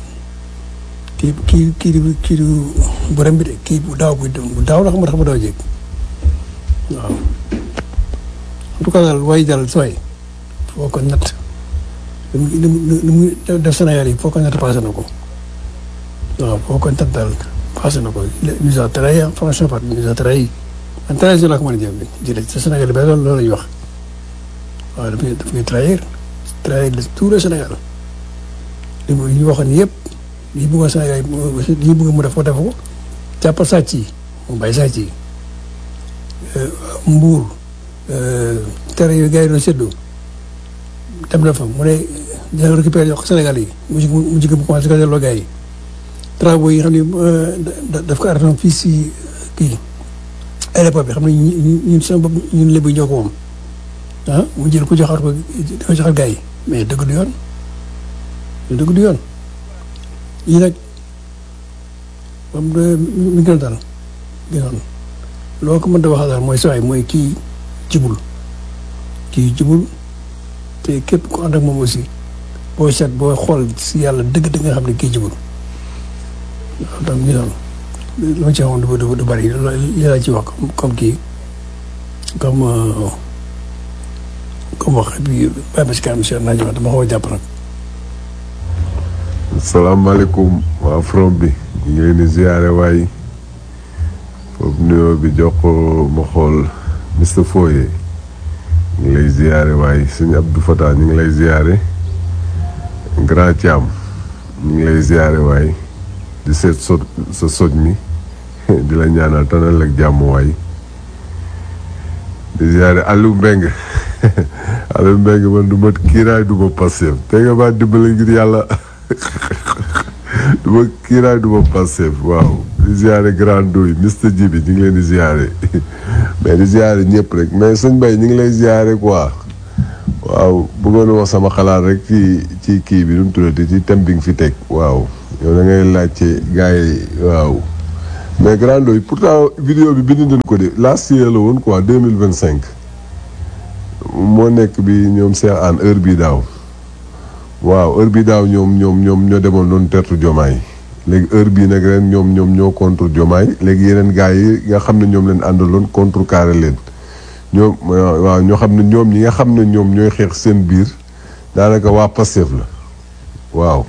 kii kii di kii di borom bi de kii bu daaw bu daaw la xam nga bu daaw jéeg waaw en tout cas daal waaye daal sooy foo ko natt lu mu lu mu def Sénégal yi foo ko natt passé na ko waaw foo ko natt daal passé na ko il nous a trahi franchement pas il nous a trahi en trahison la ko mën a jëm jëlee ci Sénégal ba loolu loolu la ñuy wax waaw daf ñuy daf ñuy trahir trahir tout le Sénégal li mu ñu waxoon yëpp lii bëggoon Sénégal lii bëgg mu def ko def ko jàppal sàcc yi mu bàyyi sàcc yi mbuur tere yooyu gars yi doon séddoo dem na fa mu ne dina récupérer yokk Sénégal yi mu jig mu jig mu commencé ko delloo gars yi travaux yi xam ne daf ko arrêté fii si kii aéroport bi xam ne ñun sama bopp ñun lébu ñoo ko moom ah mu jël ko joxaat ko di ko joxaat gars yi mais dëgg du yoon dëgg du yoon yii nag moom mi gën a dal gënoon loo ko mën a waxal daal mooy saa yi mooy kii jubul kii jubul te képp ku ànd ak moom aussi boo seet boo xool si yàlla dëgg da nga xam ne kii jubul waaw donc ñu doon lu ma ci waxoon du du du bari li laa ci wax comme kii comme comme wax bi bàyyi ma si kanam si naa ñëwaat dama xaw a jàpp nag. salaamaaleykum waa from bi ñu ngi leen di ziare waay foofu nuyoo bi jox ko ma xool Mr Foye ñu ngi lay ziare waay sëñ Abdou Fatah ñu ngi lay ziare Grand Thiam ñu ngi lay ziare waay di seet so sa soj mi di la ñaanal tanal ak jàmm waay di ziare Aliou Mbengue Aliou Mbengue man du ma kiiraay du ma Pastef te nga maa dimbali ngir yàlla du ma kiiraay du ma Pastef waaw di ziare grand doy Mister Djibi ñu ngi leen di ziare mais di ziare ñëpp rek mais sëñ Bay ñu ngi lay ziare quoi waaw bëggoon wax sama xalaat rek ci ci kii bi nu mu tuddati ci thème bi nga fi teg waaw yow da ngay laajte gars yi waaw mais grand doy pourtant vidéo bi bind nañ ko de last year la woon quoi deux mille vingt cinq moo nekk bi ñoom Cheikh Anne heure bii daaw waaw heure bii daaw ñoom ñoom ñoom ñoo demoon doon tertu jomaay léegi heure bii nag ren ñoom ñoom ñoo contre jomaay léegi yeneen gars yi nga xam ne ñoom leen àndaloon contre carré leen ñoom waaw ñoo xam ne ñoom ñi nga xam ne ñoom ñooy xeex seen biir daanaka waa Pastef la waaw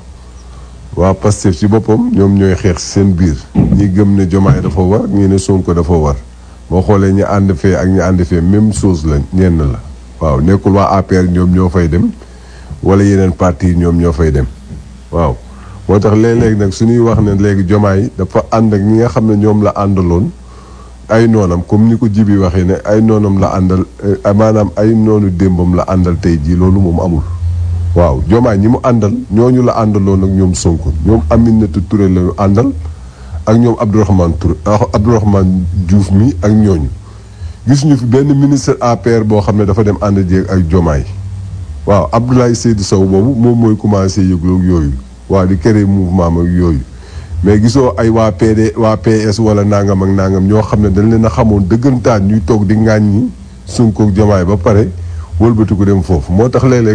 waa Pastef ci boppam ñoom ñooy xeex seen biir ñi gëm ne jomaay dafa war ñi ne Sonko dafa war boo xoolee ñi ànd fee ak ñi ànd fee même chose la ñenn la waaw nekkul waa APR ñoom ñoo fay dem wala yeneen parti yi ñoom ñoo fay dem waaw moo tax léeg-léeg nag suñuy wax ne léegi jomaay dafa ànd ak ñi nga xam ne ñoom la àndaloon ay noonam comme ni ko jibi waxee ne ay noonam la àndal maanaam ay noonu démbam la àndal tey jii loolu moom amul waaw jomaay ñi mu àndal ñooñu la àndaloon ak ñoom Sonko ñoom Aminata Touré la ñu àndal ak ñoom Abdourahmane Touré Abdourahmane Diouf mi ak ñooñu gis ñu fi benn ministre APR boo xam ne dafa dem ànd jéeg ak jomaay waaw Abdoulaye Seydou Sow boobu moom mooy commencé yëgloog yooyu waaw di créer mouvement ak yooyu mais gisoo ay waa PD waa PS wala nangam ak nangam ñoo xam ne dañ leen a xamoon dëggantaan ñuy toog di ŋàññi Sonko ak jomaay ba pare wëlbati ko dem foofu moo tax léeg-léeg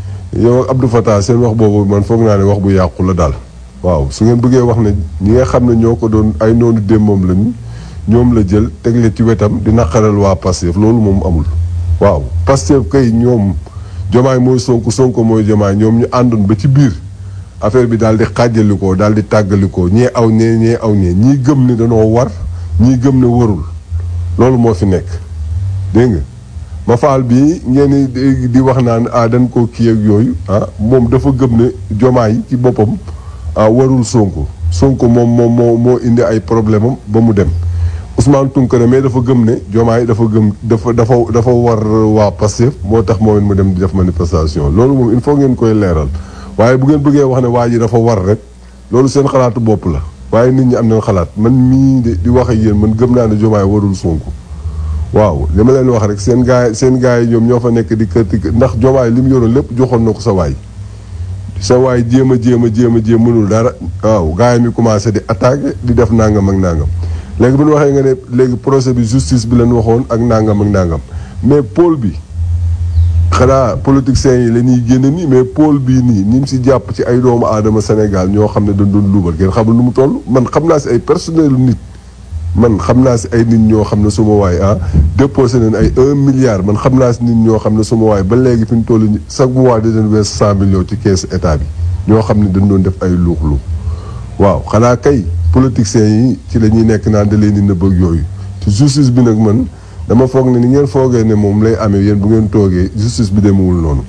yow ak Abdou Fattah seen wax boobu man foog naa ne wax bu yàqu la daal waaw su ngeen bëggee wax ne ñi nga xam ne ñoo ko doon ay noonu démbam lañu ñoom la jël tegle ci wetam di naqaral waa Pastef loolu moom amul waaw Pastef kay ñoom jomaay mooy Sonko Sonko mooy jomaay ñoom ñu àndoon ba ci biir affaire bi daal di xàjjalikoo daal di tàggalikoo ñee aw ñee ñee aw ñee ñii gëm ne dañoo war ñii gëm ne warul loolu moo fi nekk dégg nga ma faal bii ngeen di di wax naan ah dañ koo kii ak yooyu ah moom dafa gëm ne jomaay ci boppam ah warul Sonko Sonko moom moom moo moo indi ay problème am ba mu dem Ousmane Tounkara mais dafa gëm ne jomaay dafa gëm dafa dafa dafa war waa Pastef moo tax moom it mu dem di def manifestation loolu moom il faut ngeen koy leeral waaye bu ngeen bëggee wax ne waa ji dafa war rek loolu seen xalaatu bopp la waaye nit ñi am nañ xalaat man mii de di wax ak yéen man gëm naa ne jomaay warul Sonko waaw li ma leen wax rek seen gaay seen gaay yi ñoom ñoo fa nekk di kër ndax jomaay li mu yoroon lépp joxoon na ko sa waay sa waay jéem a jéem a jéem a jéem mënul dara waaw gaay mi commencé di attaqué di def nangam ak nangam léegi bu ñu waxee nga ne léegi procès bi justice bi leen waxoon ak nangam ak nangam mais pôle bi xanaa politiciens yi la ñuy génne nii mais pôle bii nii ni mu si jàpp ci ay doomu aadama Sénégal ñoo xam ne dañ doon luubal kenn xamul nu mu toll man xam naa si ay personnel nit man xam naa si ay nit ñoo xam ne suma waay ah déposé nañ ay un milliard man xam naa si nit ñoo xam ne suma waay ba léegi fi ñu toll nii chaque mois di leen wees cent millions ci keesu état bi ñoo xam ne dañ doon def ay luux-luux waaw xanaa kay politiciens yi ci la ñuy nekk naan da leen di nëbb ak yooyu te justice bi nag man dama foog ne ni ngeen foogee ne moom lay amee yéen bu ngeen toogee justice bi demewul noonu.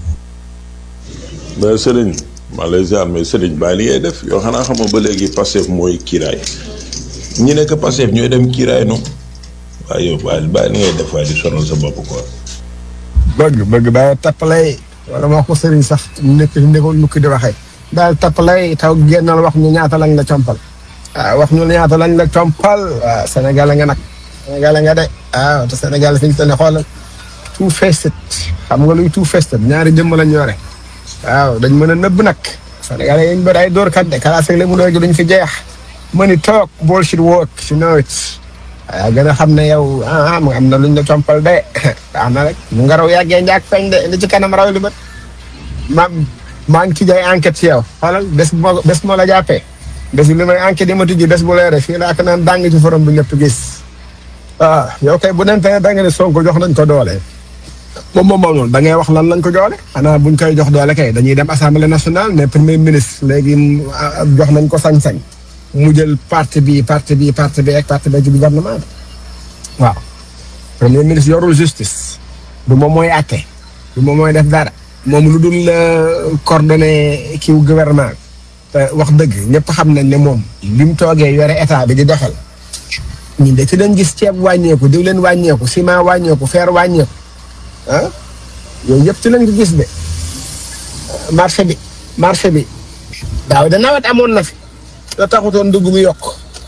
mais Serigne maa lay ziar mais Serigne bàyyi li ngay def yoo xanaa xam nga ba léegi Pastef mooy kiiraay ñi nekk Pastef ñooy dem kiiraay noonu waaye yow bàyyi bàyyi li ngay def waaye di sonal sa bopp quoi. bëgg bëgg bàyyi tappalay wala ma ko sëriñ sax nekk nekkoon nu ko di waxee daal tappalay taw génnal wax ñu ñaata lañ la compal waaw wax ñu ñaata lañ la compal waaw Sénégal nga nag Sénégal nga de waaw te Sénégal fi ñu toll nii xoolal tout festet xam nga luy tout festet ñaari jëmm lañ yore waaw dañ mën a nëbb nag Sénégal yi ñu bëri ay dóorkat de kalaas ak lébu léegi duñ fi jeex mëni toog bullshit work si nawet waaw gën a xam ne yow ah am na luñ la compal de baax na rek mu nga raw yàggee njaag feeñ de li ci kanam raw li bët ma maa ngi ci jay enquête si yow xoolal bés bu ma bés bu ma la jàppee bés bi li may enquête yi ma tijji bés bu leere fii laa ko naan dàng ci forom bi ñëpp gis waaw yow kay bu nente da nga ne Sonko jox nañ ko doole moom moom moom da ngay wax lan lañ ko joole xanaa buñ koy jox doole kay dañuy dem assemblée nationale mais premier ministre léegi jox nañ ko sañ-sañ mu jël parti bi parti bi parti bi ak parti bi ci gouvernement bi waaw premier ministre yorul justice du moom mooy àtte du moom mooy def dara moom lu dul coordonné kiw gouvernement te wax dëgg ñëpp xam nañ ne moom bi mu toogee yore état bi di doxal ñun de ci dañ gis ceeb wàññeeku diwleen wàññeeku ciment wàññeeku fer wàññeeku ah yooyu yëpp ci lañ ko gis de marché bi marché bi daaw de nawet amoon na fi te taxutoon dugg bi yokk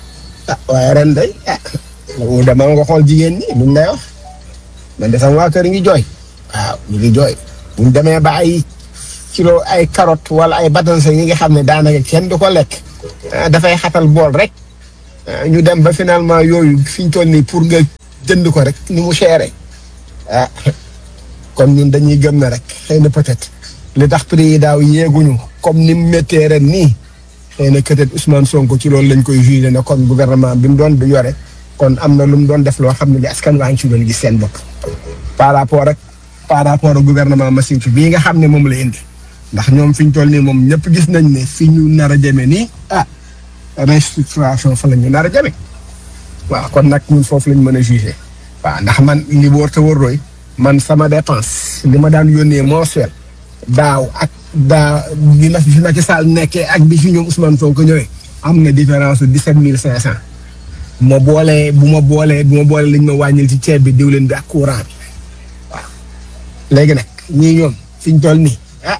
ah waaye ren day ah mu demal nga xool jigéen ñi luñ lay wax man de sama waa kër ngi jooy waaw ñu ngi jooy buñ demee ba ay kilo ay carotte wala ay batanse yi nga xam ne daanaka kenn du ko lekk ah, dafay xatal bool rek ah, ñu dem ba finalement yooyu fi ñu toll nii pour nga jënd ko rek ni mu chéré ah kon ñun dañuy gëm na rek xëy na peut-être li tax prix yi daaw yéeguñu comme ni mu méttee ren nii xëy na peut-être Ousmane Sonko ci loolu lañ koy jugé ne kon gouvernement bi mu doon du yore kon am na lu mu doon def loo xam ne li askan waa ngi ci doon gis seen bopp par rapport ak par rapport ak gouvernement machine fi bii nga xam ne moom la indi ndax ñoom fi ñu toll nii moom ñëpp gis nañ ne fi ñu nar a jëme nii ah restructuration fa la ñu nar a jëme waaw kon nag ñun foofu lañ mën a jugé waaw ndax man li wóor te wóor roy man sama dépense li ma daan yónnee mensuel daaw ak daa bi ma fi Macky Sall nekkee ak bi fi ñoom Ousmane Sonko ñëwee am na différence su dix-sept mille cinq cent bu ma boolee bu ma boolee bu ma boolee liñ ma wàññil ci ceeb bi diwlin bi ak courant bi waaw léegi nag ñii ñoom fi ñu toll nii ah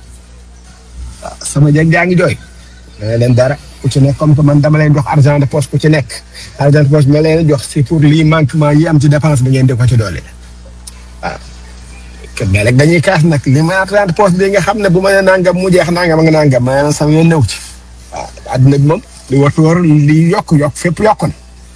ah, sama jeg jaa ngi jooy ma leen dara ku ci nekk comme que man dama leen jox argent de poche ku ci nekk argent de poche bi ma leen jox c'est pour lii manquement yi am ci dépense bi ngeen di ko ci doole waaw mais rek dañuy kaas nag li ma argent de poche bi nga xam ne bu ma nee nangam mu jeex nangam ak nangam ma ne sama yoon new ci waaw àdduna bi moom li war war li yokk yokk fépp yokkoon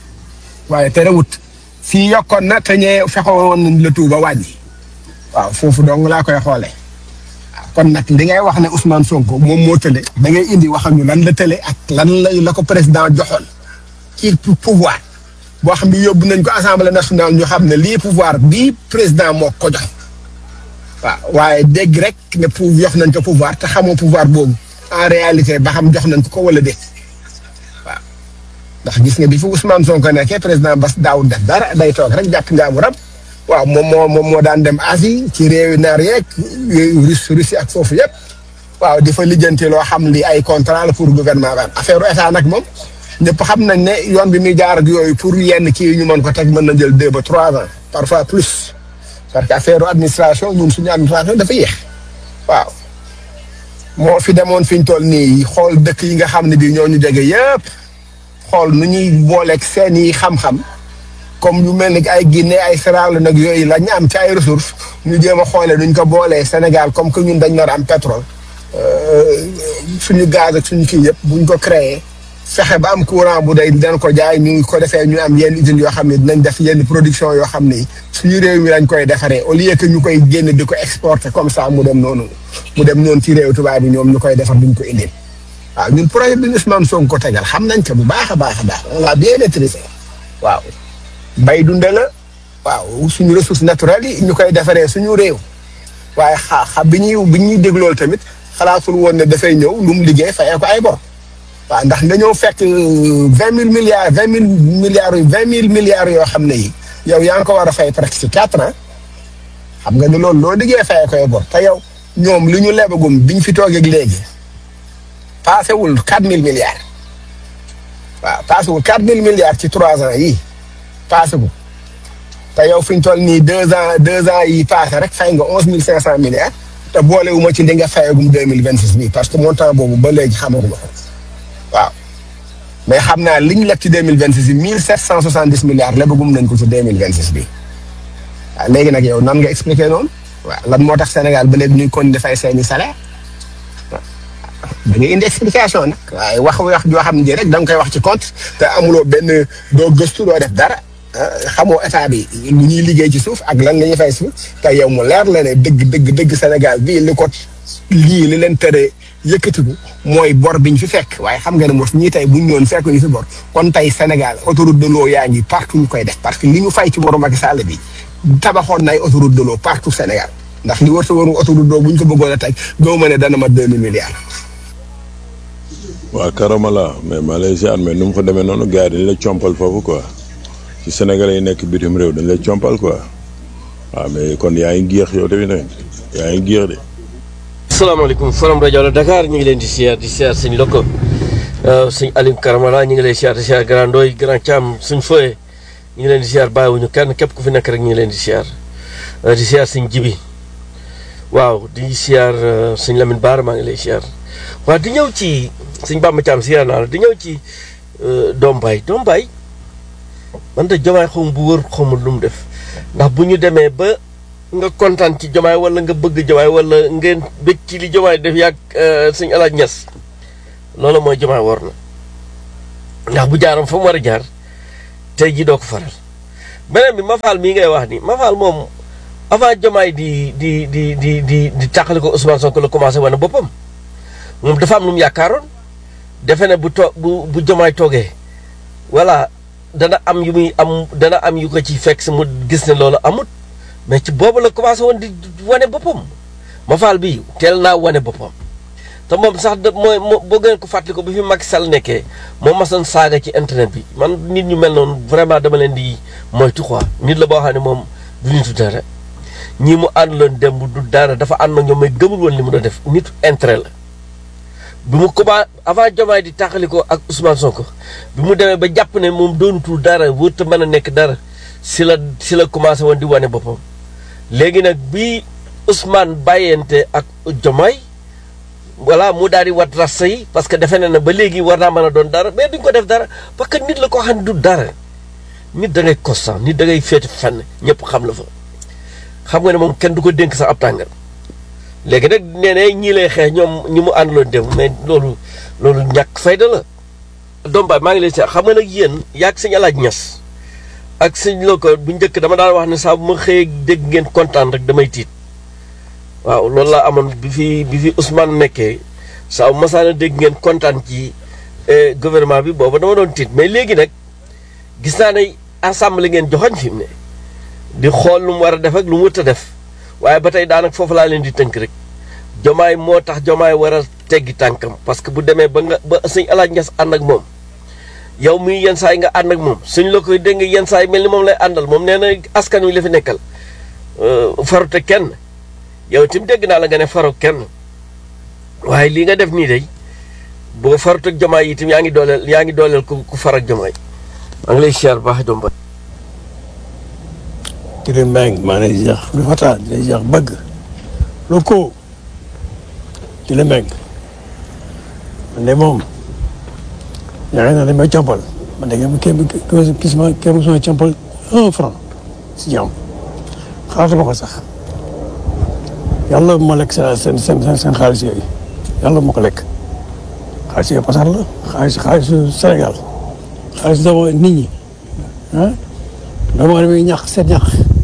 waaye terewut fii yokkoon na te ñee fexewoon woon nañ la tuuba wàññi waaw foofu dong laa koy xoolee kon nag li ngay wax ne Ousmane Sonko moom moo tële da ngay indi waxam ñu lan la tële ak lan la la ko président joxoon ci pouvoir boo xam ne yóbbu nañ ko assemblée nationale ñu xam ne lii pouvoir bii président moo ko jox waaw waaye dégg rek ne pour jox nañ ko pouvoir te xamoo pouvoir boobu en réalité ba xam jox nañ ko ko wala déet waaw ndax gis nga bi fi Ousmane Sonko nekkee président Bass daawul def dara day toog rek jàpp njaamuram waaw moom moo moom moo daan dem Asie ci réewi naar yeeg Russie Russie ak foofu yëpp waaw di fa lijjanti loo xam li ay contrat la pour gouvernement ba affaire état nag moom ñëpp xam nañ ne yoon bi muy jaar ak yooyu pour yenn kii ñu mën ko teg mën na jël deux ba trois ans parfois plus parce que affaire administration ñun suñu administration dafa yéex waaw moo fi demoon fi ñu toll nii xool dëkk yi nga xam ne bii ñoo ñu jege yëpp xool nu ñuy booleeg seen i xam-xam. comme yu mel ni ay Guinée ay Sierra Leone nag yooyu la ñu am ci ay ressources ñu jéem a xoolee nuñ ko boolee Sénégal comme que ñun dañ nar am pétrole suñu gaz ak suñu kii yëpp buñ ko créé fexe ba am courant bu day dañ ko jaay ñu ko defee ñu am yenn usines yoo xam ne dinañ def yenn production yoo xam ni suñu réew mi lañ koy defaree au lieu que ñu koy génn di ko exporter comme ça mu dem noonu mu dem noonu ci réew tubaab bi ñoom ñu koy defar duñ ko indil waaw ñun projet bi Ousmane Sonko ko tegal xam nañ ko bu baax a baax a baax on l'a bien maîtrisé waaw. bay dunde la waaw suñu ressources naturelles yi ñu koy defaree suñu réew waaye xa xa bi ñuy bi ñuy déglool tamit xalaatul woon ne dafay ñëw lu mu liggéey fayee ko ay bor waaw ndax nga ñëw fekk vingt mille milliards vingt mille milliards vingt mille milliards yoo xam ne yi yow yaa ngi ko war a fay presque ci quatre ans xam nga ne loolu loo liggéey fayee ko ay bor te yow ñoom li ñu lebagum biñ fi toogeeg léegi passé wul quatre mille milliards waaw passé wul quatre mille milliards ci trois ans yii. paase ko te yow fi ñu toll nii deux ans deux ans yi paase rek fay nga onze mille cinq cent milliards te boole wu ma ci li nga fayagum deux mille vingt six bii parce que montant boobu ba léegi xamaguma ko waaw mais xam naa li ñu leb ci deux mille vingt six yi mille sept cent soixante dix milliards lebagum nañ ko ci deux mille vingt six bii waaw léegi nag yow nan nga expliqué noonu waaw lan moo tax Sénégal ba léegi ñuy continuer di fay seeni salaire waaw da ngay indi explication nag waaye wax wax joo xam ne rek da nga koy wax ci compte te amuloo benn doo gëstu doo def dara. xamoo état bi lu ñuy liggéey ci suuf ak lan la ñuy fay suuf te yow mu leer la ne dëgg dëgg dëgg Sénégal bii li ko lii li leen tere yëkkatiku mooy bor biñ fi fekk waaye xam nga ne mos ñii tey buñ ñëwoon fekk ñu fi bor kon tey Sénégal autoroute de l'eau yaa ngi partout ñu koy def parce que li ñu fay ci boru Macky Sall bi tabaxoon na ay autoroute de l'eau partout Sénégal ndax li war sa waru autoroute d'eau bu ñu ko bëggoon a teg doo ma ne dana ma deux mille milliards. waa Karamala mais Malaysia mais nu mu fa demee noonu gars yi dañ la compal foofu quoi. ci Sénégalais yi nekk bitim réew dañ lay compal quoi waaw mais kon yaa ngi géex yow tamit tamit yaa ngi géex de. asalaamaaleykum forum rajo la Dakar ñu ngi leen di siyaar di siyaar sëñ Loko sëñ Alim Karamala ñu ngi lay siyaar di siyaar Grand Ndoy Grand Thiam suñ fooyee ñu ngi leen di siyaar bàyyiwuñu kenn képp ku fi nekk rek ñu ngi leen di siyaar di siyaar sëñ Jibi waaw di siyaar sëñ Lamine Baar maa ngi lay siyaar waaw di ñëw ci sëñ Bamba Thiam siyaar naa la di ñëw ci Doom Baay Doom Baay man de jomaay xawma bu wër xawma lu mu def ndax bu ñu demee ba nga kontaan ci jomaay wala nga bëgg jomaay wala ngeen bëgg ci li jomaay def yàgg suñu alaaj ñes loolu mooy jomaay war na ndax bu jaaram fa mu war a jaar tey ji doo ko faral beneen bi Mafal mii ngay wax ni Mafal moom avant jomaay di di di di di di tàqali ko Ousmane Sonko la commencé wane boppam moom dafa am lu mu yaakaaroon defe ne bu to bu bu jomaay toogee voilà dana am yu muy am dana am yu ko ci fekk si mu gis ne loolu amut mais ci boobu la commencé woon di wane boppam Mafal bi teel naa wane boppam te moom sax da mooy boo ngeen ko fàttali ko bi fi Macky Sall nekkee moom masoon saaga ci internet bi man nit ñu mel noonu vraiment dama leen di moytu quoi nit la boo xam ne moom du nitu dara ñii mu ànduloon démb du dara dafa ànd ak ñoom mais gëmul woon li mu doon def nitu intérêt la. bi mu commencé avant Diomaye di tàqali ko ak Ousmane Sonko bi mu demee ba jàpp ne moom doonutul dara wërta mën a nekk dara si la si la commencé woon di wane boppam léegi nag bi Ousmane bàyyente ak Diomaye voilà mu daal di wat rasta yi parce que defe na ne ba léegi war naa mën a doon dara mais duñ ko def dara parce que nit la ko xam ne du dara nit da ngay constant nit da ngay féete fenn ñëpp xam la fa xam nga ne moom kenn du ko dénk sax ab tàngal léegi nag nee na ñii lay xeex ñoom ñi mu àndaloon dem mais loolu loolu ñàkk fayda la. doom baay maa ngi lay seet xam nga nag yéen yaag sëñ alaaj ñas ak sëñ loo ko bu njëkk dama daan wax ne saa bu ma xëyee dégg ngeen kontaan rek damay tiit waaw loolu laa amoon bi fi bi fi Ousmane nekkee saa bu ma saana dégg ngeen kontaan ci gouvernement bi booba dama doon tiit mais léegi nag gis naa ne assemblée ngeen joxoñ fi mu ne di xool lu mu war a def ak lu mu wët a def. waaye ba tey daanaka foofu laa leen di tënk rek jomaay moo tax jomaay war a teggi tànkam parce que bu demee ba nga ba sëñ alaaj nges ànd ak moom yow mii yenn saa yi nga ànd ak moom suñ la koy dégg yenn saa yi mel ni moom lay àndal moom nee na askan wi la fi nekkal farute kenn yow tim dégg naa la nga ne faru kenn waaye lii nga def nii day boo farut ak jomaay yi itam yaa ngi dooleel yaa ngi dooleel ku ku far ak jomaay maa ngi lay siyaar baax doom ba Kër Mbengue maa ngi lay ziar lu fata di lay ziar bëgg lu ko di la Mbengue man de moom yaakaar naa dañ may campal man de kenn kenn gis ma kenn mosuma campal un franc si jàmm xaaratuma ko sax yàlla bu ma lekk seen seen seen seen xaalis yooyu yàlla bu ma ko lekk xaalis yooyu pasar la xaalis xaalisu Sénégal xaalis dama nit ñi ah dama damay ñax seen ñax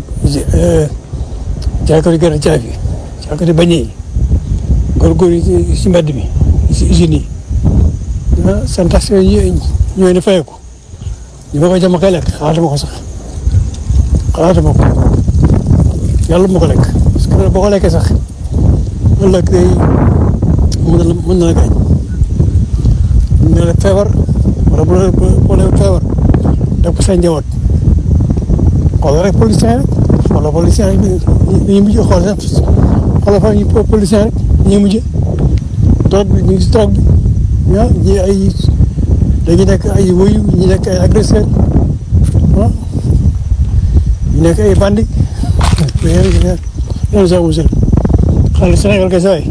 jaay ko di gën a jaay fi jaay ko di bañ yi góorgóor yi si mbedd bi si usines yi ah seen tax yooyu ñooy ne fayeeku ñu ma koy jëm a koy lekk xalaatuma ko sax xalaatuma ko yàlla bu ma ko lekk parce que boo ko lekkee sax ëllëg day mën na la mën na la gaañ mën na la feebar wala bu la bu la feebar def ko seen njaboot xoolal rek policier rek xoolal policier rek ñu mujj xool sax xoolal fa ñu policier rek ñu mujj drogue bi ñu ngi si drogue bi ah ñi ay dañu nekk ay woyu ñu nekk ay agresseur ah ñu nekk ay bandi yéen yéen sax monsieur xaalis Sénégal kay saa yi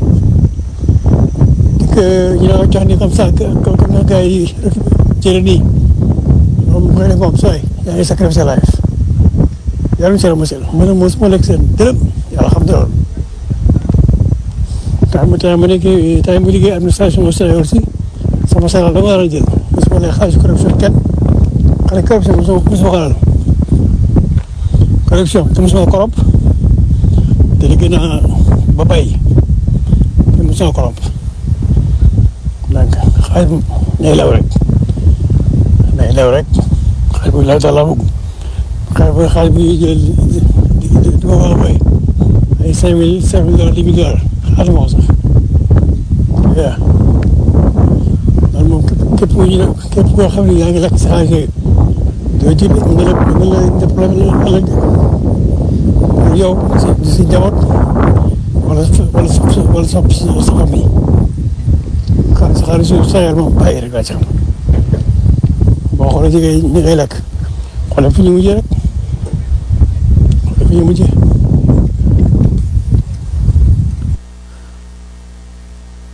ñu ne jox ni comme ça comme na gars yi jëlee nii moom mooy ne moom saa yi yaa ngi sacrifice sa life yàlla na seen mosel ma ne moom su ma lekk seen dërëm yàlla xam na loolu temps mu temps mu nekk temps mu liggéey administration au Sénégal aussi sama salaire dama war a jël mosuma lekk xaalis corruption kenn xale corruption mosuma mosuma ko laal corruption te mosuma koromp te liggéey naa ba bay te mosuma koromp donc xaalis bu nay law rek nay law rek xaalis bu law daal laa bëgg xaalis bu xaalis bu ñuy jël di di di ma wala bay ay cinq mille cinq mille dollars dix mille dollars xaalis moo sax waaw loolu moom képp képp ku ñu ne képp koo xam ne yaa ngi lekk si xaalis yooyu doo ji mën na la mën na la def problème ëllëg yow si si njaboot wala wala sa wala sa sa famille xaalis xaalis yu Sénégal moom bàyyi rek laa ci xam boo xoolee jigéen ñi ngay lekk xoolal fu ñu mujjee rek xoolal fu ñu mujjee.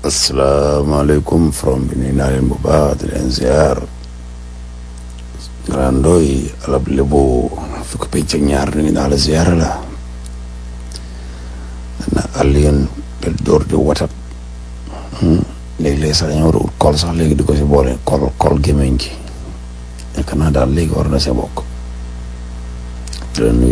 asalaamaaleykum from bi nuyu naa leen bu baax di leen ziar Grand Ndoye alab lébu fukk penc ak ñaar ni naa la ziyaara la na Alioune del door di watat léegi-léegi sax dañoo war a ut kol sax léegi di ko si boole kol kol gémmiñ gi nekk naa daal léegi war na see bokk di la nuyu